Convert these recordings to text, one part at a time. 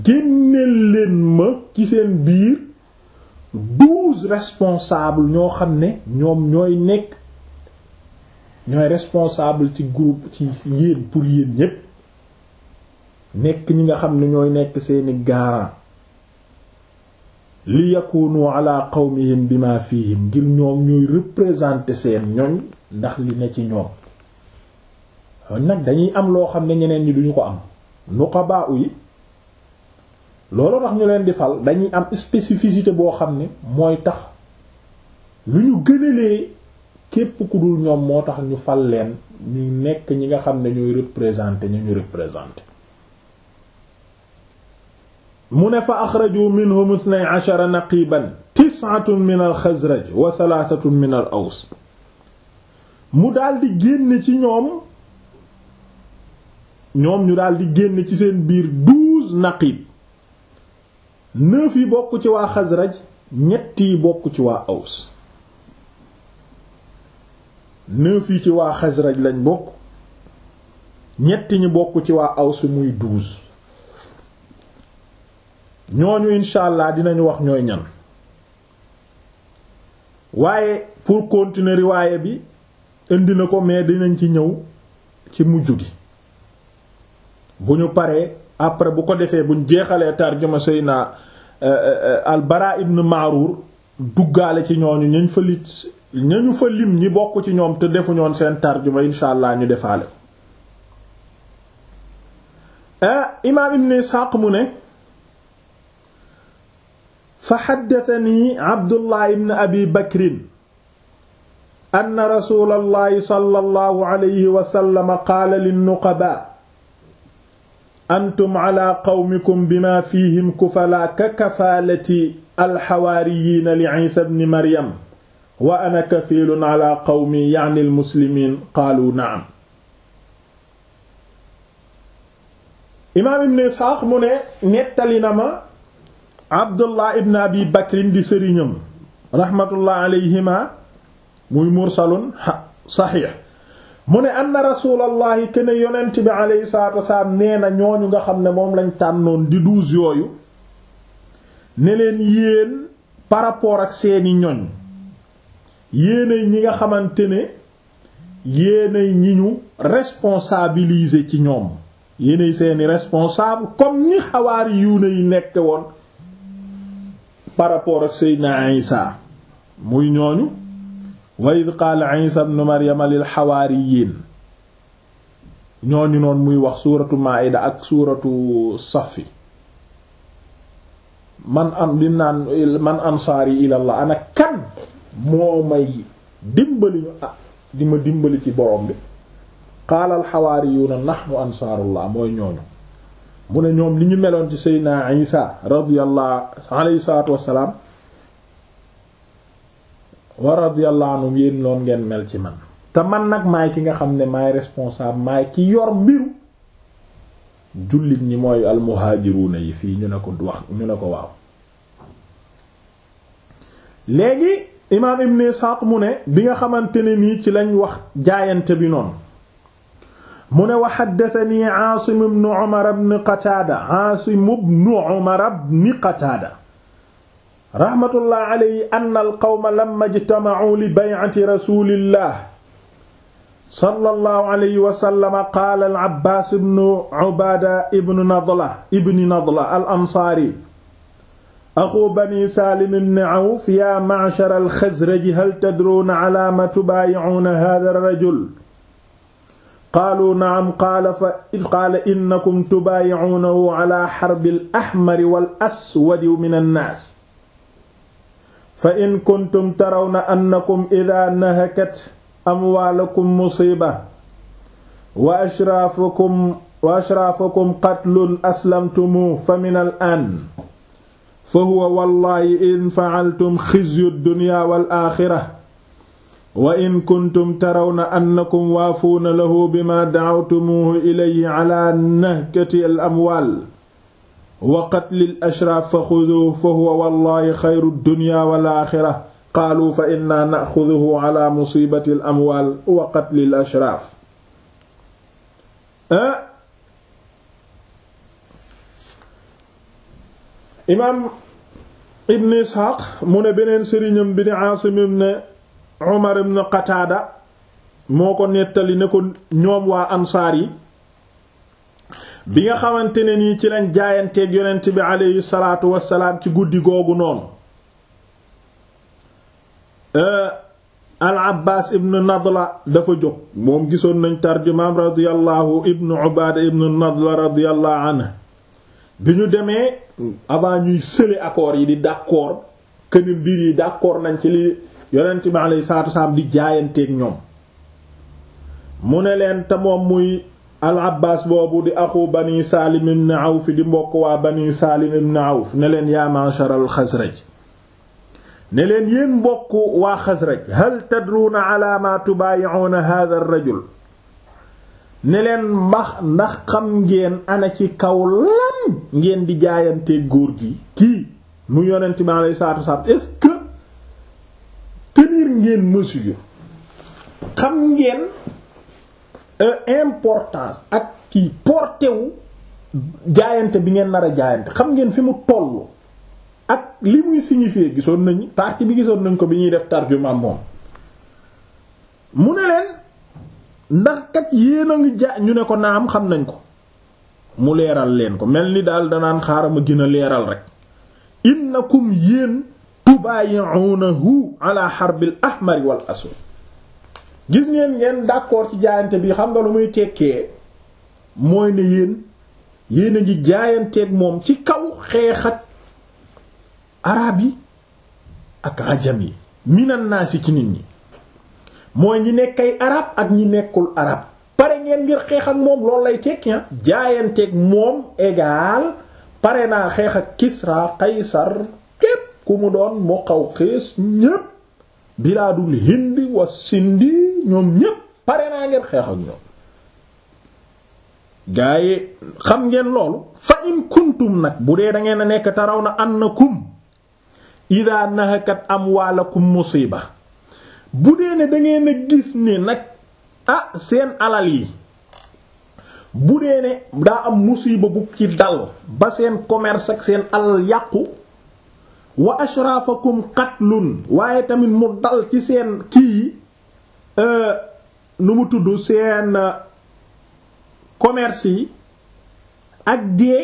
génneel leen ma ci seen biir douze responsables ñoo xam ne ñoom ñooy nekk ñooy responsable ci groupe ci yéen pour yéen ñépp nekk ñi nga xam ne ñooy nekk seeni garant li yakunu ala qawmihim bima fihim ngir ñoom ñooy représenter seen ñoñ ndax li ne ci ñoom kon nag dañuy am loo xam ne ñeneen ñi duñu ko am nuqaba yi loolu tax ñu leen di fal dañuy am spécificité boo xam ne mooy tax lu ñu gënalee képp ku dul ñoom moo tax ñu fal leen ñu nekk ñi nga xam ne ñooy représenter ñu ñu représenter mu ne fa axraju minhum ithnay ashara naqiban tis'atun min al xazraj wa thalathatun min al aws mu daldi génn ci ñoom ñoom ñu daldi génn ci seen biir douze naqib neuf yi bokk ci waa xazraj ñett yi bokk ci waa aws neuf yi ci waa xazraj lañ bokk ñett ñi bokk ci waa aws muy douze ñooñu incha allah dinañu wax ñooy ñan waaye pour continuer riwaaye bi indi na ko mais dinañ ci ñëw ci mujj gi bu ñu paree après bu ko defee buñ jeexalee tarjuma Seyna al Bara ibn Ma'rur duggaale ci ñooñu ñañ fa lit ñañu fa lim ñi bokk ci ñoom te defu ñoon seen tarjuma incha allah ñu defaale imaam ibn Ishaq mu ne fa xaddatani abdullah ibn abi bakrin anna rasulallahi sallallahu alayhi wa sallam qaala linnuqaba antum ala qawmikum bima fihim kufala ka kafaalati alxawaariyiina li isa bni maryam wa ana kafiilun ala qawmi ya'ni almuslimiin qaalu na'am imaam ibn isxaaq mu ne nettali na ma abdullah ibn abi bakrin di sëriñam raxmatullah alayhima muy mursalun saxiix mu ne anna rasulallahi kene yonent bi alayhi salatu wasalaam nee na ñooñu nga xam ne moom lañ tànnoon di douze yooyu ne leen yéen par rapport ak seeni ñoñ yéenay ñi nga xamante ne yéenay ñi ñu responsabiliser ci ñoom yéenay seeni responsable comme ñi xawaari yuune yi nekk woon par rapport ak Seydina Isa muy ñooñu wa id qaala Isa ibn Maryama lil xawaariyiin ñooñu noonu muy wax suuratu Maa'ida ak suuratu Safi man am di naan man ansaari ilallah ana kan moo may dimbali ñu ah di ma dimbali ci borom bi qaala al xawaariyuuna nahnu ansaarullah mooy ñooñu mu ne ñoom li ñu meloon ci seydina isa radiyallahu alayhi salaatu wassalaam wa radiyallahu anhum yéen loon ngeen mel ci man te man nag maay ki nga xam ne maay responsable maay ki yor mbiru jullit ñi mooy almuhaajiruuna yi fii ñu ne ko wax ñu ne ko waaw léegi imaam ibn Isxaaq mu ne bi nga xamante ne nii ci lañ wax jaayante bi noonu mu ne wa xaddatani Aasim ibn Umar ibn Qataada Aasim ibn Umar ibn Qataada raxmatullah alayhi anna al-qawma lamma ijtama'u li bay'ati rasulillah sallallahu alayhi wa sallam qaala al-Abbaas ibn Ubaada ibn Nadla ibn Nadla al-Ansaari axu bani Saalim ibn Awf yaa ma'shara al-Xasraj hal tadruuna alaa maa tubaayi'uuna haadha ar-rajul qaalu na'am qaala fa qaala innakum tubaayi'uunahu alaa harbi al-ahmari wal-aswadi min an-naas fa in kuntum tarawna annakum idhaa nahakat amwaalakum musiiba wa ashraafukum wa ashraafukum qatlun aslamtumu fa min al-aan fa huwa wallaahi in fa'altum xizyu ad-dunya wal aaxira wa in kuntum tarawna annakum waafuuna lahu bimaa da'awtumuuhu ilayhi alaa nahkati al-amwaal wa qatli al-ashraaf fa xuduuhu fa huwa wallaahi xayru ad-dunya wal aaxira qaalu fa inna naxuduhu ala musibati al amwaal wa qatli al ashraaf imaam ibn isxaaq mu ne beneen sëriñam bi di aasim ibn umar ibn qataada moo ko nettali ne ko ñoom waa ansaar yi bi nga xamante ne nii ci lañ jaayanteeg yonent bi aleyhi salaatu wassalaam ci guddi googu noonu al abbaas ibn nadla dafa jóg moom gisoon nañ tarjumaam radiyallahu ibn ubaada ibn nadla radiyallahu anhu bi ñu demee avant ñuy sële accords yi di d'accord que ni mbir yi d'accord nañ ci li yonent bi alayhi salaatu wasallam di jaayanteeg ñoom mu ne leen te moom muy al abbaas boobu di axu bani saalim ibn awf di mbokk waa bani saalim ibn awf ne leen yaa ma'shar al xasraj ne leen yéen mbokk waa xasraj hal tadruuna ala ma tubaayi'uuna hadha ar rajul ne leen mbax ndax xam ngeen ana ci kaw lan ngeen di jaayante góor gi kii mu yonent mi alayhi salaatu wasallam est-ce que tenir ngeen mesure xam ngeen importance ak kii porté wu jaayante bi ngeen nar a jaayante xam ngeen fi mu tollu ak li muy signifier gisoon nañ partie bi gisoon nañ ko bi ñuy def tarjuma moom mu ne leen ndax kat yéen a ngi ja ñu ne ko naam xam nañ ko mu leeral leen ko mel ni daal danaan xaaral ma gën a leeral rek innakum yéen tubaayi'unahu ala harbil ahmar wal aswad gis ngeen ngeen d'accord ci jaayante bi xam nga lu muy tekkee mooy ne yéen yéen a ngi jaayanteeg moom ci kaw xeex ak arab yi ak ajam yi minan naasi ci nit ñi mooy ñi nekk ay arab ak ñi nekkul arab pare ngeen ngir xeex ak moom loolu lay tekki jaayanteeg moom égal pare naa xeex ak Kisra Qaysar képp ku mu doon moo xaw xees ñépp bilaadul hindi wa sindi ñoom ñépp pare naa ngeen xeex ak ñoom gaa yi xam ngeen loolu fa in kuntum nag bu dee da ngeen a nekk taraw na annakum ida nahakat amwaalakum musiba bu dee ne dangeen a gis ne nag ah seen alal yi bu dee ne daa am musiba bu ci dal ba seen commerce ak seen alal yàqu wa ashraafakum qatlun waaye tamit mu dal ci seen kii nu mu tudd seen commerce yi ak dee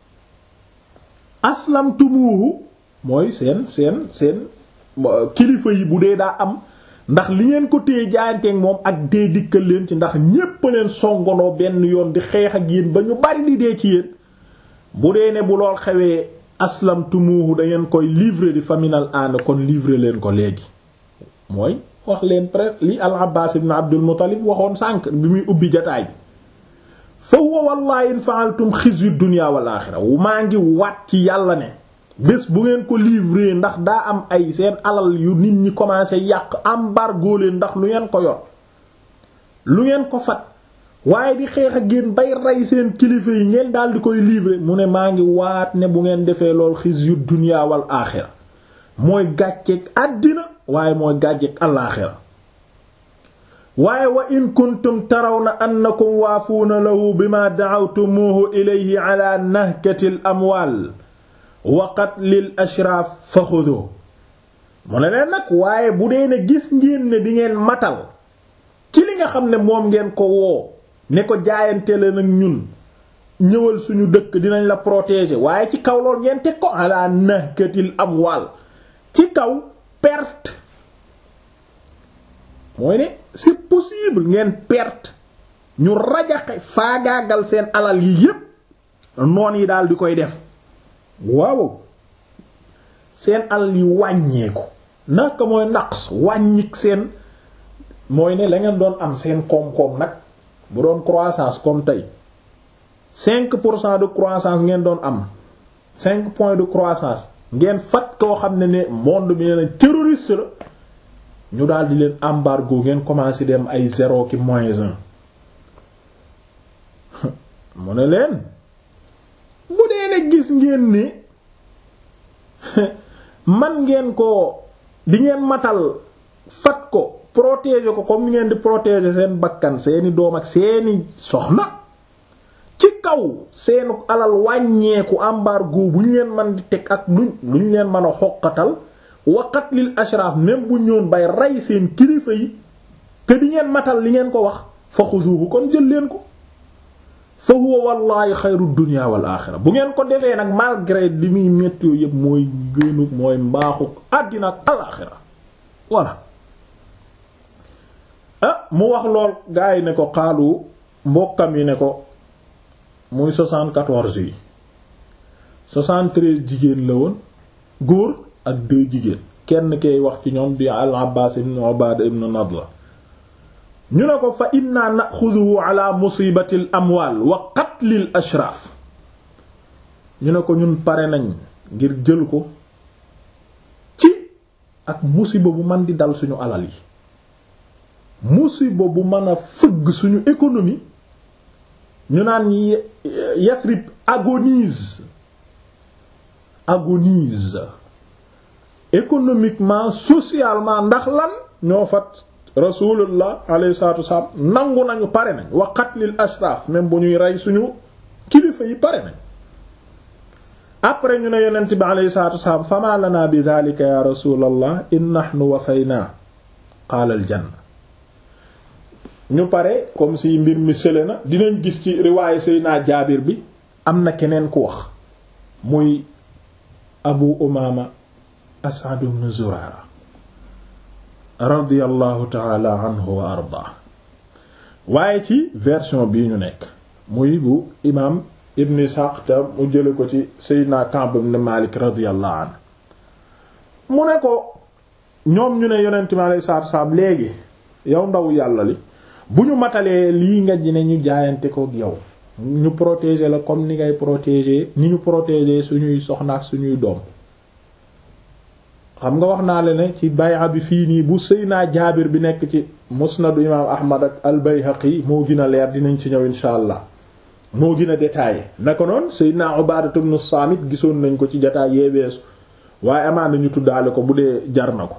aslamtumuhu mooy seen seen seen kilifa yi bu dee daa am ndax li ngeen ko téye jaayanteeg moom ak dee dikkal leen ci ndax ñépp leen songonoo benn yoon di xeex ak yéen ba ñu bari di dee ci yéen bu dee ne bu lool xewee aslamtumuhu da ngeen koy livrer di faminal ànd kon livrer leen ko léegi mooy wax leen presque li al abbas ibn abdul muttalib waxoon sànq bi muy ubbi jataay bi fa huwa wallahi in fa'altum xizyu dunya wal axira maa ngi waat ci yàlla ne bés bu ngeen ko livrer ndax daa am ay seen alal yu nit ñi commencé yàq embargo leen ndax lu ngeen ko yor lu ngeen ko fat waaye di xeex ak yéen bay rey seen kilifa yi ngeen daal di koy livrer mu ne maa ngi waat ne bu ngeen defee lool xizyu dunya wal axira mooy gàcceeg àddina waaye mooy gàcceeg alaaxira waaye wa in kuntum tarawna annakum waafuuna lahu bima da'awtumuhu ilayhi ala nahkatil amwaal wa qatlil ashraaf fa xudu mu ne leen nag waaye bu dee ne gis ngeen ne di ngeen matal ci li nga xam ne moom ngeen ko woo ne ko jaayante leen ak ñun ñëwal suñu dëkk dinañ la protéger waaye ci kaw lool ngeen teg ko ala nahkatil amwaal ci kaw perte mooy ne c'est possible ngeen perte ñu rajaxe faagaagal seen alal yi yépp noon yi daal di koy def waaw seen alal yi wàññeeku naka mooy naqs wàññik seen mooy ne la ngeen doon am seen koom-koom nag bu doon croissance comme tey cinq pour cent de croissance ngeen doon am cinq points de croissance ngeen fat koo xam ne ne monde bi ne terroriste la ñu daal di leen embargo ngeen commencé dem ay zéro ki moins un mu ne leen bu dee ne gis ngeen ni man ngeen ko di ngeen matal fat ko protéger ko comme ni ngeen di protéger seen bakkan seeni doom ak seeni soxna ci kaw seenu alal wàññeeku embargo bu ñu leen mën di teg ak luñ lu ñu leen mën a xoqatal waqat lil ashraf même bu ñoon bay rey seen kilifa yi te di ngeen matal li ngeen ko wax fa xuduhu kon jël leen ko fa huwa wallahi xayru dunya wal axira bu ngeen ko defee nag malgré li muy métti yooyu yëpp mooy gënu mooy mbaaxu àddina ak alaxira voilà ah mu wax lool gaa yi ne ko xaalu mbokkam yi ne ko muy 74 yi 73 jigéen la woon góor ak deux jigéen kenn kay wax ci ñoom di al Abbaas ibn Ubaada ibn Nadla ñu ne ko fa inna naxuduhu ala musibati al amwaal wa qatlil ashraaf ñu ne ko ñun pare nañ ngir jël ko ci ak musiba bu man di dal suñu alal yi musiba bu mën a fëgg suñu économie ñu naan Yathrib agonise agonise économiquement socialement ndax lan ñoo fat rasulullah alayhi salatu wassalam nangu nañu pare nañ wa qatlil ashraf même bu ñuy rey suñu kilifa yi pare nañ après ñu ne yonent bi alayhi salatu wassalam fama lana bi dhalika ya rasulallah in nahnu wafayna qaala al janna ñu pare comme si mbir mi sële na dinañ gis ci riwaaye Seydina Jaabir bi am na keneen ku wax muy Abu Umaama As'ad ibn Zurara radiyallahu ta'ala anhu wa ardaa waaye ci version bii ñu nekk muy bu imaam Ibn Ishaq te mu jële ko ci Seydina Ka'b ibn Malik radiyallahu anhu mu ne ko ñoom ñu ne yonent mi alayhi salaatu wa salaam léegi yow ndaw yàlla li bu ñu matalee lii nga ji ne ñu jaayante ko yow ñu protéger la comme ni ngay protéger ni ñu protéger suñuy soxna ak suñuy doom xam nga wax naa la ne ci bay'a bi fii nii bu Seydina Jaabir bi nekk ci musnadu imaam Ahmad ak al-Bayhaqi moo gën a leer dinañ ci ñëw insha allah moo gën a détaillé naka noonu Seydina Ubaadatu ibn Saamit gisoon nañ ko ci jotaay yee weesu waaye amaan nañu tuddaale ko bu dee jar na ko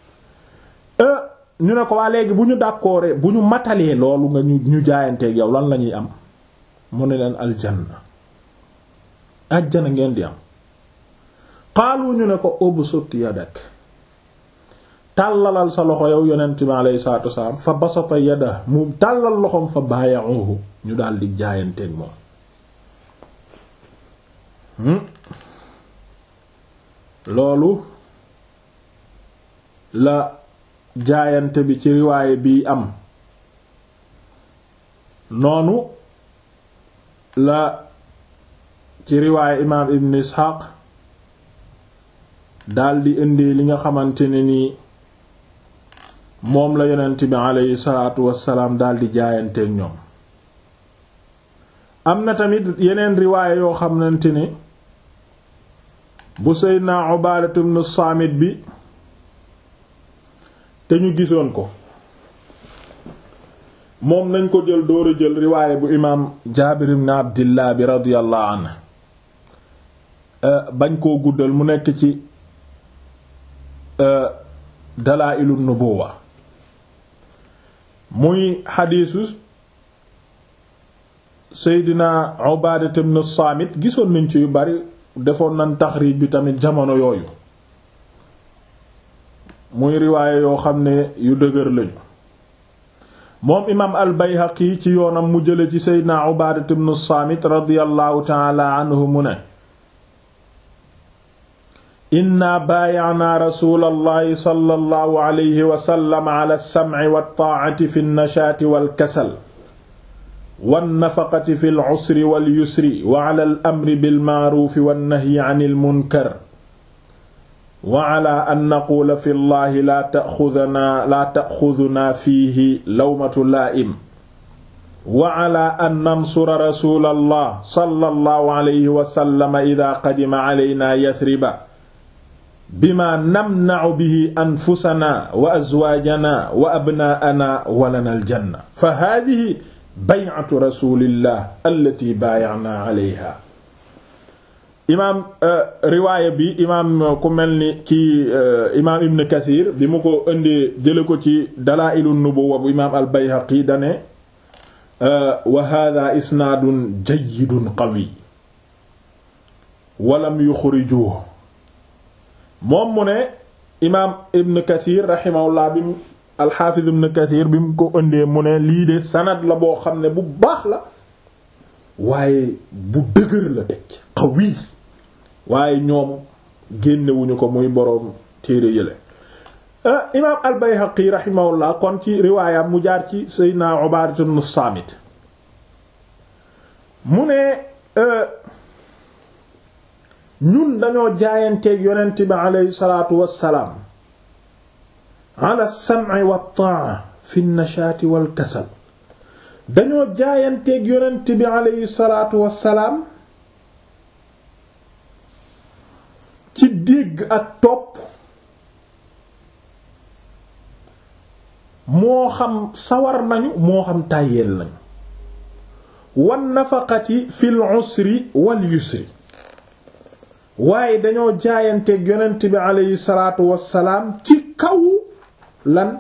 ñu ne ko waa léegi bu ñu d'accord bu ñu matalee loolu nga ñu ñu jaayanteeg yow lan la ñuy am mu ne leen aljanna ajjana ngeen di am xaalu ñu ne ko ubsut yadak tàllalal sa loxo yow yonent bi alayhi salaatu wasalaam fa basata yada mu tàllal loxom fa baaya'uhu ñu daal di jaayanteeg moom loolu la jaayante bi ci riwaaye bii am noonu la ci riwaaye imaam ibn isxaaq daldi indi li nga xamante ne ni moom la yonent bi aleyhi salaatu wassalaam daldi jaayanteek ñoom am na tamit yeneen riwaaye yoo xamante ne bu seydna Ubaadatu ibn Saamit bi te ñu gisoon ko moom nañ ko jël door a jël riwaaye bu imaam Jaabir ibn Abdillah bi radiyallahu anhu bañ koo guddal mu nekk ci Dalaa'ilu Nubuwa muy xadiisu Seydina Ubaadatu ibn Saamit gisoon nañ ci yu bari defoon nañ taxriij bi tamit jamono yooyu muy riwaaye yoo xam ne yu dëgër lañu moom imaam al bayhaqi ci yoonam mu jële ci seydna ubaadat ibn saamit radiyallahu taala anhu mu ne inna baaya'naa rasuulallahi sallallahu alayhi wa sallam ala as-sam'i wat-taa'ati fi an-nashaati wal-kasal wan-nafaqati fi al-'usri wal-yusri wa ala al-amri bil-ma'ruufi wan-nahyi 'anil munkar wa ala an naquula fi llahi laa taxudunaa laa taxudunaa fiihi lawmatu laa'im wa ala an nansura rasuulallah sallallahu alayhi wa sallam idaa qadima alaynaa yathriba bimaa namna'u bihi anfusanaa wa azwaajanaa wa abnaa'anaa wa lanaa aljanna fa haadihi bay'atu rasuulillah allatii baaya'naa alayhaa imaam riwaaya bi imaam ku mel ni kii imaam ibn kathir bi mu ko indee jële ko ci dalaa'ilu nubuwwa bu imaam al bayhaqi dane wa hada isnaadun jayyidun qawi walam yuxrijuhu moom mu ne imaam ibn kathir rahimahullah bi mu alxaafiz ibn kathir bi mu ko ëndee mu ne lii de sanad la boo xam ne bu baax la waaye bu dëgër la teg qawi waaye ñoom génnewuñu ko muy boroom téere yële imaam al bayhaqi rahimahullah kon ci riwaayam mu jaar ci seydna ubaadatu ibn saamit mu ne ñun dañoo jaayanteeg yonent bi aleyhi salaatu wassalaam ala sam'i wa ta'a fi nashaati wal kasal dañoo jaayanteeg yonent bi aleyhi salaatu wassalaam ci dégg ak topp moo xam sawar nañu moo xam tàyyeel nañu wan nafaqati fil usri wal yusri waaye dañoo jaayanteeg yonent bi aleyhi salaatu wassalaam ci kaw lan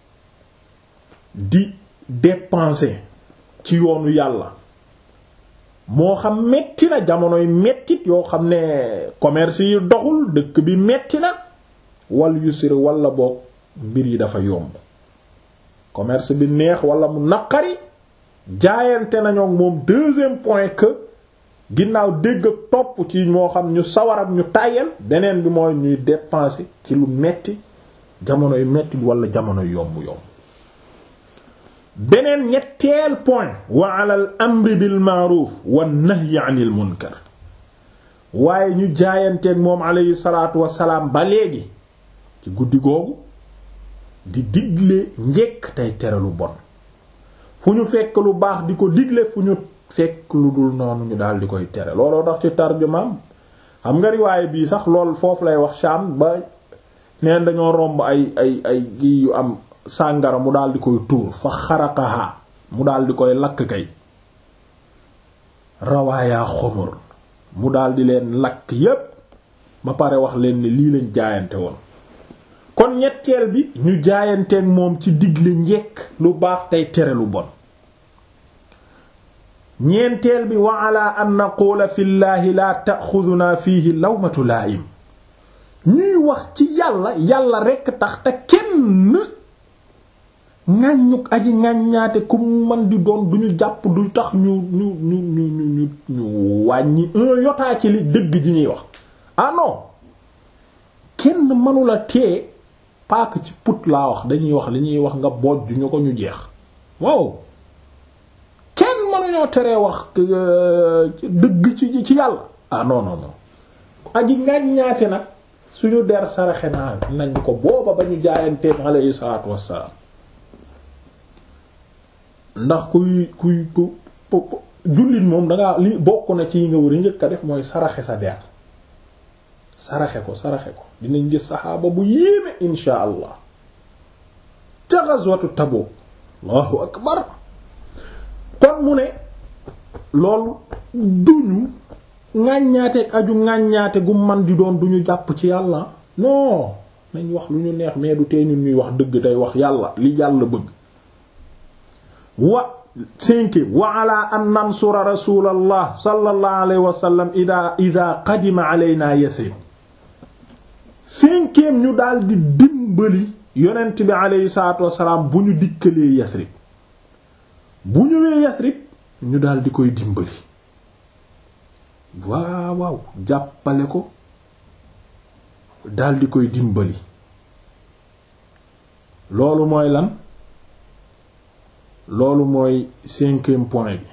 di dépenser ci yoonu yàlla moo xam metti na jamonoy mettit yoo xam ne commerce yi doxul dëkk bi metti na wal yusri wala boog mbir yi dafa yomb commerce bi neex wala mu naqari jaayante nañoo moom deuxième point que ginnaaw dégg ak topp ci moo xam ñu sawar ak ñu tàyyel beneen bi mooy ñuy dépenser ci lu metti jamonoy metti wala jamonoy yomb yomb beneen ñetteel point wa ala al amri bil ma'ruf wan nahyi 'anil munkar waaye ñu jaayanteeg moom alayhi salaatu wassalaam ba léegi ci guddi googu di digle njekk tey tere lu bon fu ñu fekk lu baax di ko digle fu ñu fekk lu dul noonu ñu daal di koy tere looloo tax ci tarjumaam xam nga riwaaye bii sax lool foofu lay wax Sham ba neen dañoo romb ay ay ay gi yu am sàngara mu daal di koy tuur fa xaraqaha mu daal di koy lakk kay rawaayaa xomor mu daal di leen lakk yépp ba pare wax leen ni lii lañ jaayante woon kon ñetteel bi ñu jaayanteeg moom ci digle njekk lu baax tey tere lu bon ñeenteel bi wa ala an naqula fi llaahi la ta'xuduna fiihi lawmatu laa'im ñuy wax ci yàlla yàlla rekk tax te kenn ŋàññuk aji ŋàññaate ku man di doon duñu jàpp du tax ñu ñu ñu ñu ñu ñu wàññi un yotaa ci li dëgg ji ñuy wax ah non kenn mënula tee paak ci put laa wax dañuy wax li ñuy wax nga bojj ñu ko ñu jeex waaw kenn mënuñoo teree wax dëgg ci ci yàlla ah non non non aji ŋàññaate nag suñu der saraxe naa nañ ko booba ba ñu jaayanteeg alayhi salaatu wassalaam ndax kuy kuy ku jullit moom dangaa li bokk na ci yi nga war a njëkk a def mooy saraxe sa der saraxe ko saraxe ko dinañ gis saxaaba bu yéeme insha allah ca ghazwatu Tabuk allahu akbar kon mu ne loolu duñu ŋàññaateeg aju ŋàññaate gu man di doon duñu jàpp ci yàlla non nañ wax lu ñu neex mais du tee ñun ñuy wax dëgg tey wax yàlla li yàlla bëgg wa cinquième wa ala an nansura rasulallah sallallahu alayhi wa sallam ida ida qadima alayna yasrib cinquième ñu daal di dimbali yonent bi alayhi salaatu wasalaam bu ñu dikkalee yasrib bu ñëwee yasrib ñu daal di koy dimbali waaw waaw jàppale ko daal di koy dimbali loolu mooy lan loolu mooy cinquième point bi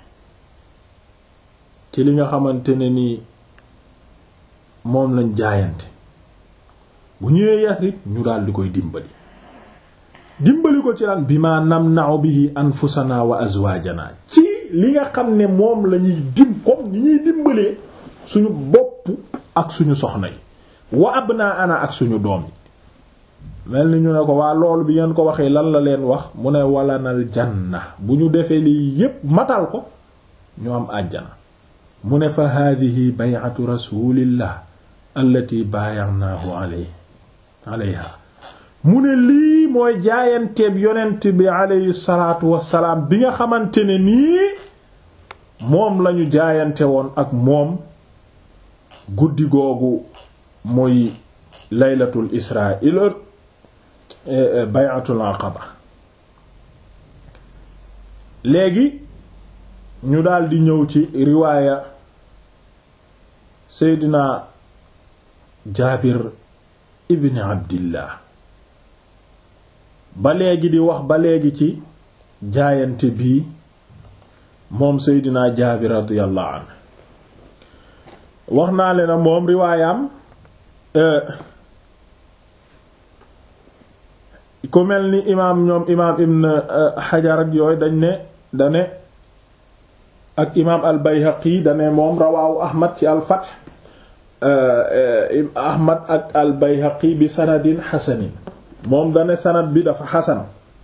ci li nga xamante ne nii moom lañ jaayante bu ñëwee Yasrib ñu daal di koy dimbali dimbali ko ci lan bi ma namna'u bihi anfusana wa azwajana ci li nga xam ne moom la ñuy dim comme ni ñuy dimbalee suñu bopp ak suñu soxna yi wa abnaana ak suñu doom yi mel ni ñu ne ko waa loolu bi ngeen ko waxee lan la leen wax mu ne walanal janna bu ñu defee lii yépp matal ko ñu am àjjana mu ne fa haadihi bay'atu rasulillah allati baayanaahu alay alayha mu ne lii mooy jaayanteeb yonent bi aleyhi salaatu wassalaam bi nga xamante ne nii moom lañu jaayante woon ak moom guddi googu muy laylatul israa ila bay'atul aqaba léegi ñu daldi ñëw ci riwaaya seydina jaabir ibn abdillah ba léegi di wax ba léegi ci jaayante bii moom seydina jaabir radiyallahu anhu wax naa leen na moom riwaayam ku mel ni imaam ñoom imaam ibn xajar ak yooyu dañ ne dane ak imaam al bayhaqi dane moom rawaawu ahmad ci al fath ahmad ak al bayhaqi bi sanadin xasanin moom dane sanad bi dafa xasan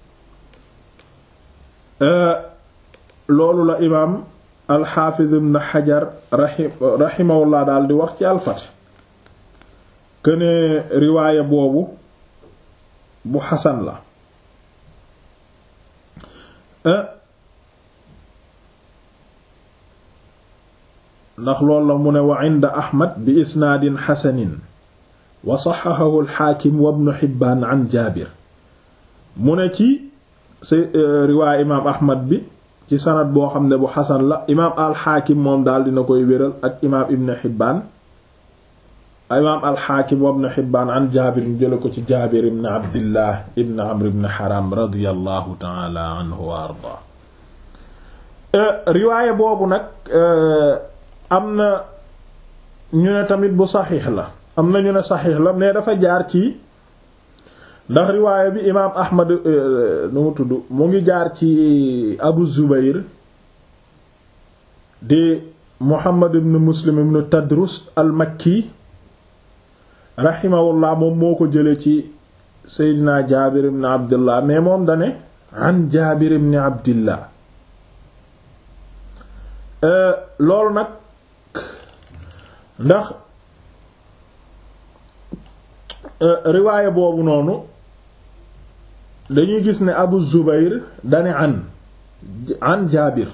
loolu la imaam al xaafiz ibn xajar raximahullah daal di wax ci al fath këne riwaaya boobu bu xasan la ndax loolu la mu ne wa inda ahmad bi isnaadin xasanin wa saxaxahu alxaakim wa ibnu xibbaan an jaabir mu ne ci sa riwaay imaam ahmad bi ci sanad boo xam ne bu xasan la imaam alxaakim moom daal dina koy wéral ak imaam ibnu xibbaan imaam alxaakim wa ibnu xibbaan an jaabir ñu jële ko ci jaabir ibn abdillah ibn amr ibn haram radiyallahu taala anhu wa ardaa riwaaya boobu nag am na ñu ne tamit bu saxiix la am na ñu ne saxiix la mais dafa jaar ci ndax riwaaya bi imaam ahmad nu mu tudd mu ngi jaar ci abu zubayr di muhammad ibn muslim ibn tadrus al makki raximahullah moom moo ko jële ci seydina jaabir ibn abdillah mais moom dane an jaabir ibn abdillah loolu nag ndax riwaaya boobu noonu dañuy gis ne abu zubayr dane an an jaabir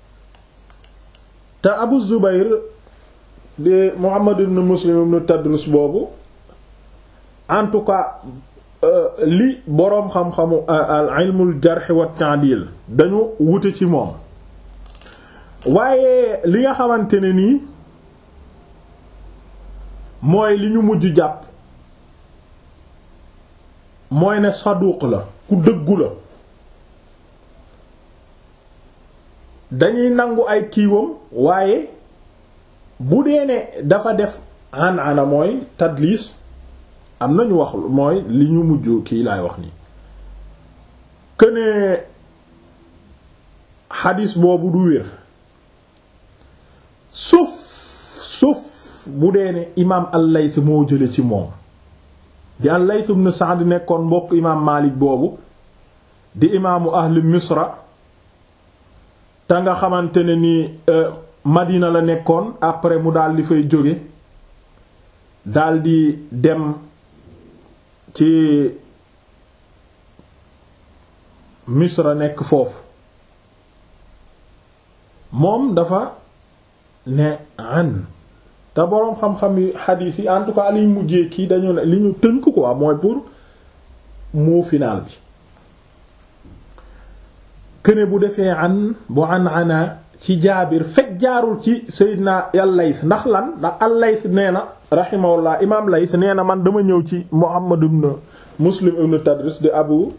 te abu zubayr di muhammad ibn muslim ibn tadrus boobu en tout cas li boroom xam-xamu al ilmul jarh wa ta'dil dañu wute ci moom waaye li nga xamante ne nii mooy li ñu mujj jàpp mooy ne saduq la ku dëggu la dañuy nangu ay kiiwam waaye bu dee ne dafa def an ana mooy tadlis am nañu wax mooy li ñu mujj kii laay wax nii këne xadis boobu du wér sauf sauf bu dee ne imaam al-Layth moo jële ci moom di al-Layth ibn Sa'd nekkoon mbokk imaam Maalik boobu di imaamu ahli Misra te nga xamante ne ni Madina la nekkoon après mu daal di fay jóge daal di dem ci Misra nekk foofu moom dafa ne an te boroom xam-xam yi xadiis yi en tout cas liñ mujjee kii dañu ne li ñu tënk quoi mooy pour mot final bi këne bu defee an bu an ana ci jaabir fekk jaarul ci Seydina al-Layth ndax lan ndax al-Layth nee na rahimahullah imaam Layth nee na man dama ñëw ci Muhammad ibn Muslim ibn Tadris di abu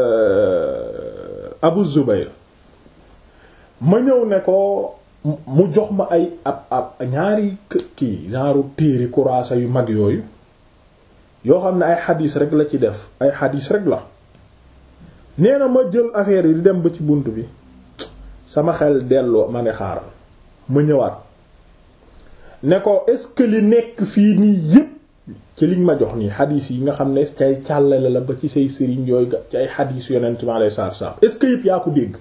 Abu Zubayr ma ñëw ne ko mu jox ma ay ab ab ñaari kii genre téere kuraasa yu mag yooyu yoo xam ne ay xadiis rek la ci def ay xadiis rek la nee na ma jël affaire yi di dem ba ci bunt bi sama xel delloo ma ne xaaral ma ñëwaat ne ko est-ce que li nekk fii nii yépp ci liñ ma jox nii xadiis yi nga xam ne cay càllale la ba ci say sëriñ yooyu ci ay xadiis yonent mi alayhi salaatu salaam est-ce que yépp yaa ko dégg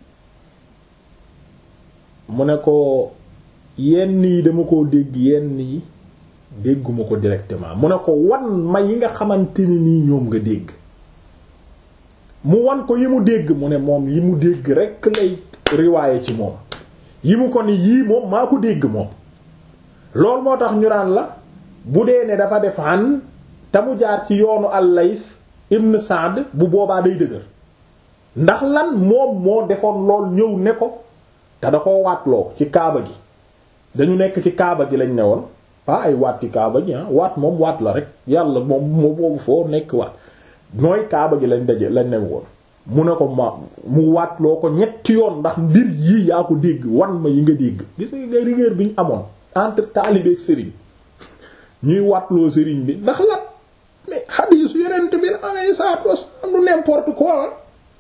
mu ne ko yenn yi dama koo dégg yenn yi dégguma ko directement mu ne ko wan ma yi nga xamante ni nii ñoom nga dégg mu wan ko yi mu dégg mu ne moom yi mu dégg rekk lay riwaaye ci moom yi mu ko ni yii moom maa ko dégg moom loolu moo tax ñu naan la bu dee ne dafa def an te mu jaar ci yoonu al-Layth ibn Sa'd bu boobaa day dëgër ndax lan moom moo defoon lool ñëw ne ko te da ko waatloo ci kaaba gi dañu nekk ci kaaba gi lañ ne woon pas ay waat ci kaaba gi ah waat moom waat la rek yàlla moom moo boobu foo nekk waat nooy kaaba gi lañ daje lañ ne woon mu ne ko ma mu waatloo ko ñetti yoon ndax mbir yii yaa ko dégg wan ma yi nga dégg gis nga rigueur bi ñu amoon entre taalibe ak sëriñ ñuy waatloo sëriñ bi ndax la mais xadiisu yonent bi la amee saatu wasalaam du n'importe quoi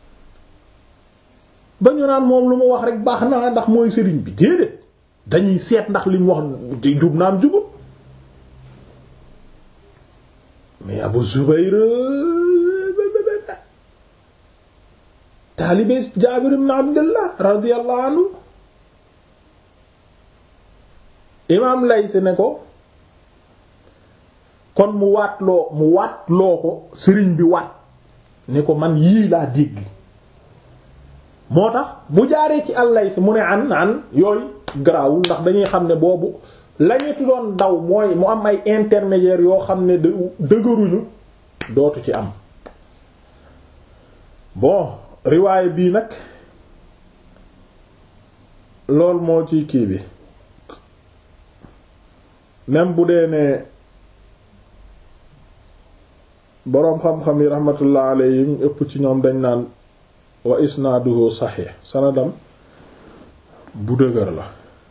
ba ñu naan moom lu mu wax rek baax na ndax mooy sëriñ bi déedéet dañuy seet ndax li mu wax jub naam jubut mais Abu Zubayr taalibe Jaabir ibn Abdullah radiyallahu anhu imaam Layth ne ko kon mu waatloo mu waatloo ko sëriñ bi waat ne ko man yii laa dégg moo tax bu jaaree ci al-Layth mu ne an an yooyu garaawul ndax dañuy xam ne boobu lañu doon daw mooy mu am ay intermédiaires yoo xam ne dëgëruñu dootu ci am bon riwaay bii nag lool moo ci kii bi même bu dee ne boroom xam-xam yi rahmatullah alayhim ëpp ci ñoom dañ naan wa isnaaduhu saxiix sanadam bu dëgër la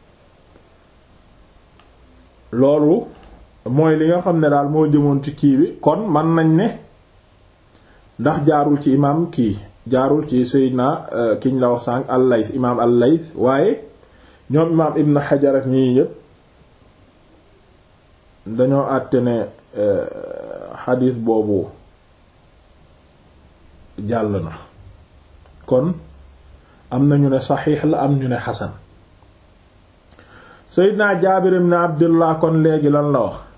loolu mooy li nga xam ne daal moo jëmoon ci kii bi kon man nañ ne ndax jaarul ci imaam kii jaarul ci Seydina kiñ la wax sànq al-Layth imaam al-Layth waaye ñoom imaam Ibn Hajar ak ñii yépp dañoo àtte ne xadiis boobu jàll na kon am na ñu ne saxiix la am ñu ne xasan Seydina Jaabir ibn Abdullah kon léegi lan la wax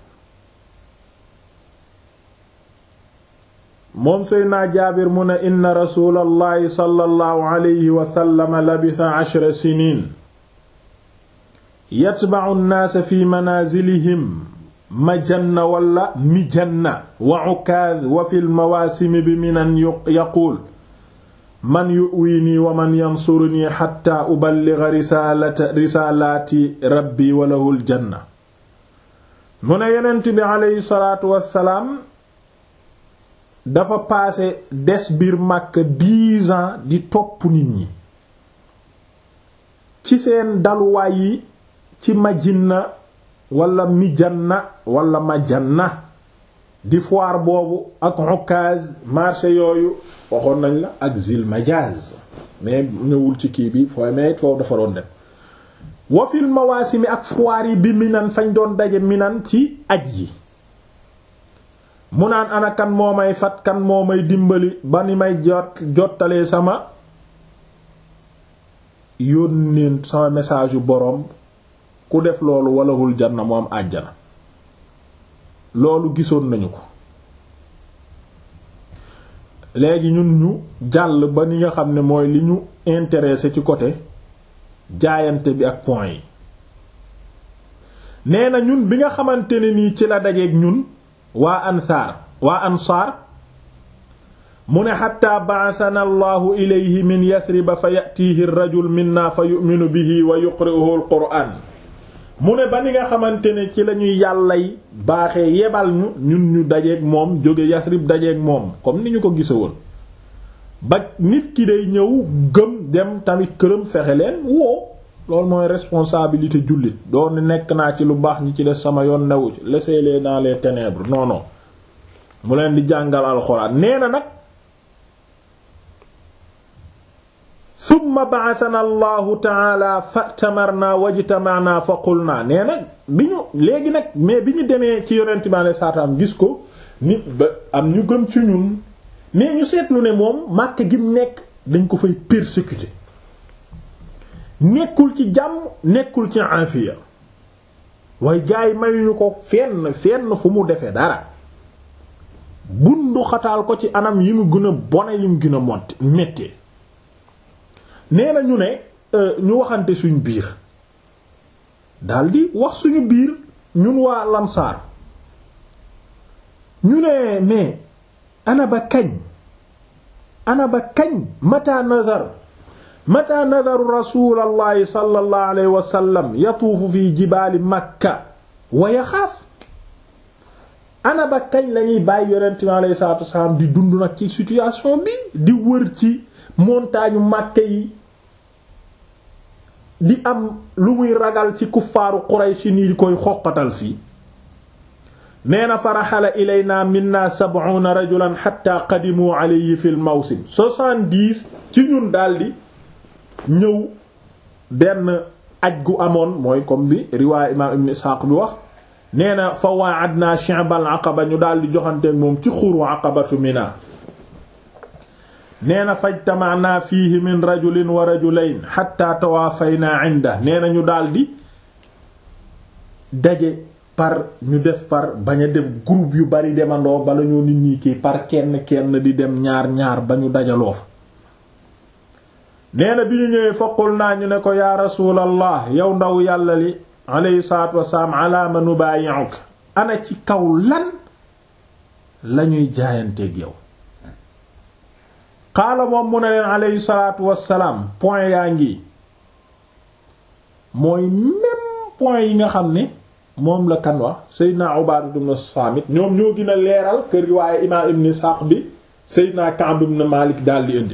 moom Seydina Jaabir mu ne inna rasulallahi sallallahu alayhi wa sallam labisa ashra siniin yatba'u an-naasa fi manaazilihim majanna wala mijanna wa ukaaz wa fil mawaasimi bi minan yaquul man yu'wini wa man yansuruni hatta uballigha risalata risalaati rabbi wa lahul janna mu ne yonent bi aleyhi salaatu wassalaam dafa paase des biir Makka dix ans di topp nit ñi ci seen daluwaay yi ci Majinna wala Mijanna wala Majanna di foire boobu ak Ukaz marché yooyu waxoon nañ la ak Zil Majaz mais ñëwul ci kii bi fooy mais foofu dafa doon dem wa fil mawaasimi ak foire yi bi Minan fañ doon daje Minan ci aj yi mu naan ana kan moo may fat kan moo may dimbali ba ni may jot jottalee sama yónneen sama message yu boroom ku def loolu walahul janna mu am àjjana loolu gisoon nañu ko léegi ñun ñu jàll ba ni nga xam ne mooy li ñu intéressé ci côté jaayante bi ak point yi nee na ñun bi nga xamante ne nii ci la dajeeg ñun waa ansaar waa ansaar mu ne xatta ba'athana allahu ilayhi min yasriba fa yatiihi rajul minna fa yu'minu bihi wa yuqri'uhu al-qur'an mu ne ba ni nga xamante ne ci lañuy yàllay baaxee yebal ñu ñun ñu dajeeg moom jóge yasrib dajeeg moom comme ni ñu ko gise woon ba nit ki day ñëw gëm dem tamit këram fexe leen woo loolu mooy responsabilité jullit doon nekk naa ci lu baax ñi ci des sama yoon newu ci laissez-les dans les ténèbres non non mu leen di jàngal alxuraan nee na nag summa ba'athana allahu taala fatamarna wajtamarna fa qulna nee nag bi ñu léegi nag mais bi ñu demee ci yonent bi alei saatu gis ko nit ba am ñu gëm ci ñun mais ñu seetlu ne moom màkk gi mu nekk dañ ko fay persécuter nekkul ci jàmm nekkul ci afiya waaye gaa yi mayuñu ko fenn fenn fu mu defee dara bundu xataal ko ci anam yi mu gën a bone yi mu gën a motti méttee nee na ñu ne ñu waxante suñ biir daldi wax suñu biir ñun waa lamsaar ñu ne mais ana ba kañ ana ba kañ mata nadar mata nadaru rasulallahi sallallahu alayhi wa sallam yatuufu fi jibaali makka wa yaxaaf ana ba kañ lañuy bàyyi yonent mi alayhi salaatu wasalaam di dund nag ci situation bi di wër ci montagne Makka yi di am lu muy ragal ci kuffaaru Quraysh ni di koy xoqatal fii nee na faraxala ilayna minna sab'una rajulan hatta qadimu alayhi fil mawsim soixante-dix ci ñun daldi ñëw benn aj gu amoon mooy comme bi riwaaya imaam ibn Isxaaq bi wax nee na fa wa'adna shi'bal aqaba ñu daal di joxanteeg moom ci xuru aqabatu mina nee na fajtama'na fiihi min rajulin wa rajulayn hatta tawaafayna 'inda nee na ñu daal di daje par ñu def par bañ a def groupe yu bari demandoo bala ñoo nit ñi kii par kenn kenn di dem ñaar ñaar ba ñu dajaloo fa nee na bi ñu ñëwee foqul naa ñu ne ko yaa rasuulallah yow ndaw yàlla li alayhi salaatu wasalaam alaama nubaayi'uk ana ci kaw lan lañuy jaayanteeg yow xaala moom mu ne leen alayhi salaatu wasalaam point yaa ngi mooy même point yi nga xam ne moom la kan wax Seydina Ubaadatu ibn Saamit ñoom ñoo gën a leeral kër riwaaye imaam ibn Isxaaq bi Seydina Ka'b ibn Maalik daldi indi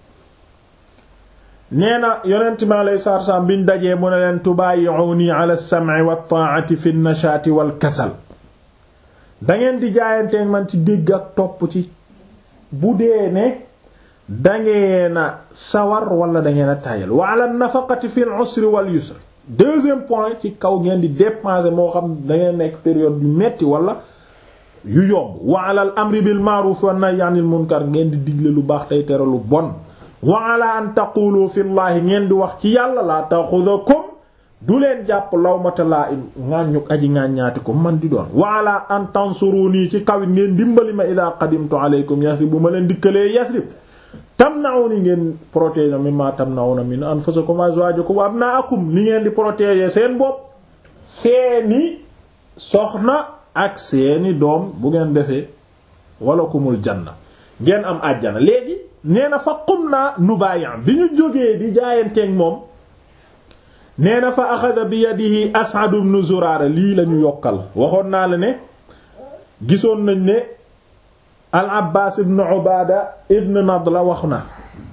nee na yonent mi alayhi salaatu wasalaam biñ dajee mu ne leen tubaayi'uuni ala as-sam'i wat-taa'ati fi an-nashaati wal-kasal dangeen di jaayanteeg man ci dégg ak topp ci bu dee ne dangeena sawar wala dangeen a tayal wa ala an-nafaqati fi al-'usri wal-yusri deuxième point ci kaw ngeen di dépenser moo xam dangeen nekk période yu metti wala yu yomb wa ala al-amri bil ma'ruf wa nahyi 'anil munkar ngeen di digle lu baax tey tere lu bon wa ala an taqulu fi llahi ngeen di wax ci yàlla laa ta'khudhukum du leen jàpp lawmata laa im ŋàññuk aji ŋàññaati ko man di doon wa ala an tansuruni ci kawit ngeen dimbali ma ida qadimtu alaykum yasrib bu ma leen dikkalee yasrib tamna'uni ngeen protéger mimma tamna'una min anfusikum wa azwajikum wa abna'akum li ngeen di protéger seen bopp seeni soxna ak seeni doom bu ngeen defee walakumul janna ngeen am àjjana léegi nee na fa qum naa nubayan bi ñu jógee di jaayanteeg moom nee na fa axada bi yadihi As'ad ibn Zurara lii la ñu yokkal waxoon naa la ne gisoon nañ ne al Abbas ibn Ubada ibn Nadla wax na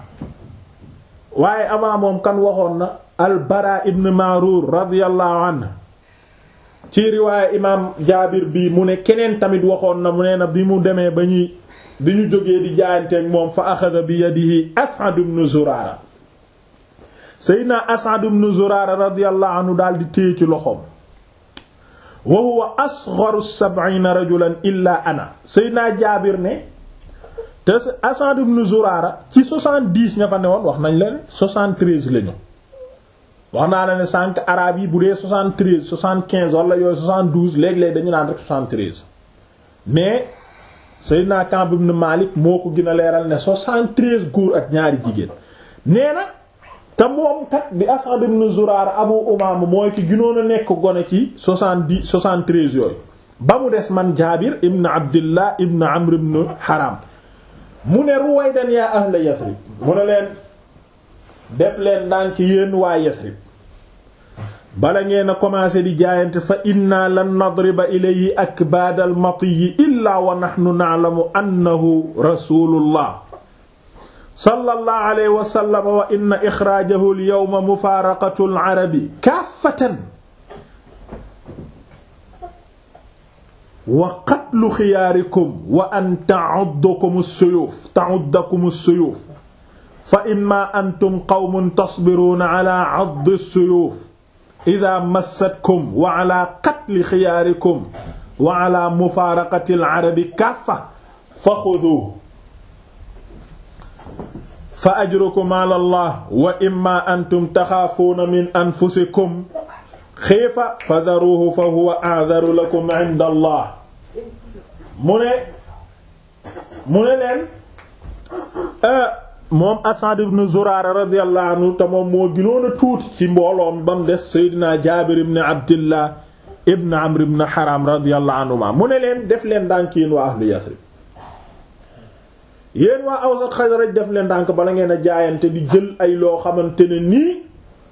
waaye avant moom kan waxoon na al Bara ibn Ma'rur radiyallahu anhu ci riwaaye imaam Jaabir bi mu ne keneen tamit waxoon na mu nee na bi mu demee ba ñuy bi ñu jógee di jaayanteeg moom fa axada bi yadihi As'ad ibn Zurara Seydina As'ad ibn Zurara radiyallahu anhu daal di téye ci loxoom wa huwa asgharu sab'ina rajulan illa ana Seydina Jaabir ne te As'ad ibn Zurara ci soixante-dix ña fa ne woon wax nañ la ne soixante-treize lañu wax naa la ne cinq arabes yi bu dee soixante-treize soixante-quinze wala yooyu soixante-douze léeg-léeg dañu naan rek soixante-treize mais Seydina Ka'b ibn Malik moo ko gën a leeral ne soixante-treize góor ak ñaari jigéen nee na te moom kat bi As'ad ibn Zurara Abu Umaama mooy ki gënoon a nekk gone ci soixante-dix soixante-treize yooyu ba mu des man Jaabir ibn Abdillah ibn Amr ibn Haram mu ne ruwaydan yaa ahla Yasrib mu ne leen def leen ndànk yéen waa Yasrib bala ngeen a commencé di jaayante fa inna lan nadriba ilayhi akbaad al matiyi illa wa nahnu na'lamu annahu rasulullah sallallahu alayhi wa sallam wa inna ixraajahu al yawma mufaaraqatu al arabi kaafatan wa qatlu xiyaarikum wa an ta'uddakum as-suyuuf ta'uddakum as-suyuuf fa imma antum qawmun tasbiruuna ala 'addi as-suyuuf ida massatkum wa ala qatli xiyaarikum wa ala mufaaraqati al-arabi kaffa fa xuduuhu fa ajrukum ala Allah wa imma antum taxaafuuna min anfusikum xiifa fadaruuhu fa huwa a'daru lakum 'inda Allah mu ne mu ne leen moom Asad ibn Zurara radiyallahu anhu te moom moo gënoon a tuuti ci mbooloom ba mu des Seydina Jaabir ibn Abdillah ibn Amr ibn Haram radiyallahu anhuma mu ne leen def leen ndànk yéen waa ahlu Yasrib yéen waa Aws ak Xasraj def leen ndànk bala ngeen a jaayante di jël ay loo xamante ne nii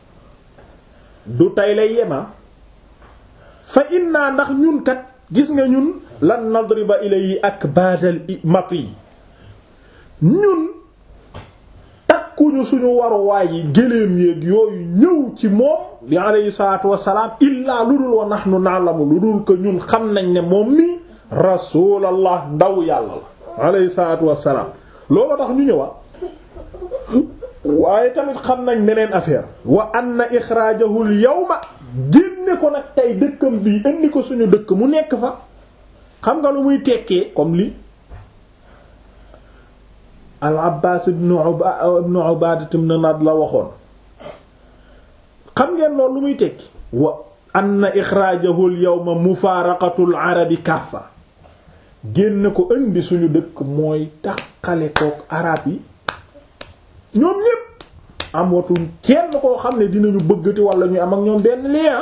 du tay lay yema fa inna ndax ñun kat gis nga ñun lan nadriba ilayhi akbaadal mati ñun takkuñu suñu waruwaay yi géléem yéeg yooyu ñëw ci moom di alayhi salaatu wassalaam illaa lu dul wa nahnu na'lamu lu dul ko ñun xam nañ ne moom mi rasuulallah ndaw yàlla la alayhi salaatu wassalaam loolu tax ñu ñëwa waaye tamit xam nañ beneen affaire wa anna ixraajahu al yawma génne ko nag tey dëkkam bii indi ko suñu dëkk mu nekk fa xam nga lu muy tekkee comme li al Abbaas ibn Ubaada ibn Nad la waxoon xam ngeen loolu lu muy tekki wa anna ixraajahu al yawma mufaaraqatu al arabi kaffa génne ko indi suñu dëkk mooy taxale kook arab yi ñoom ñépp amatuñ kenn koo xam ne dinañu bëggati wala ñu am ak ñoom benn lien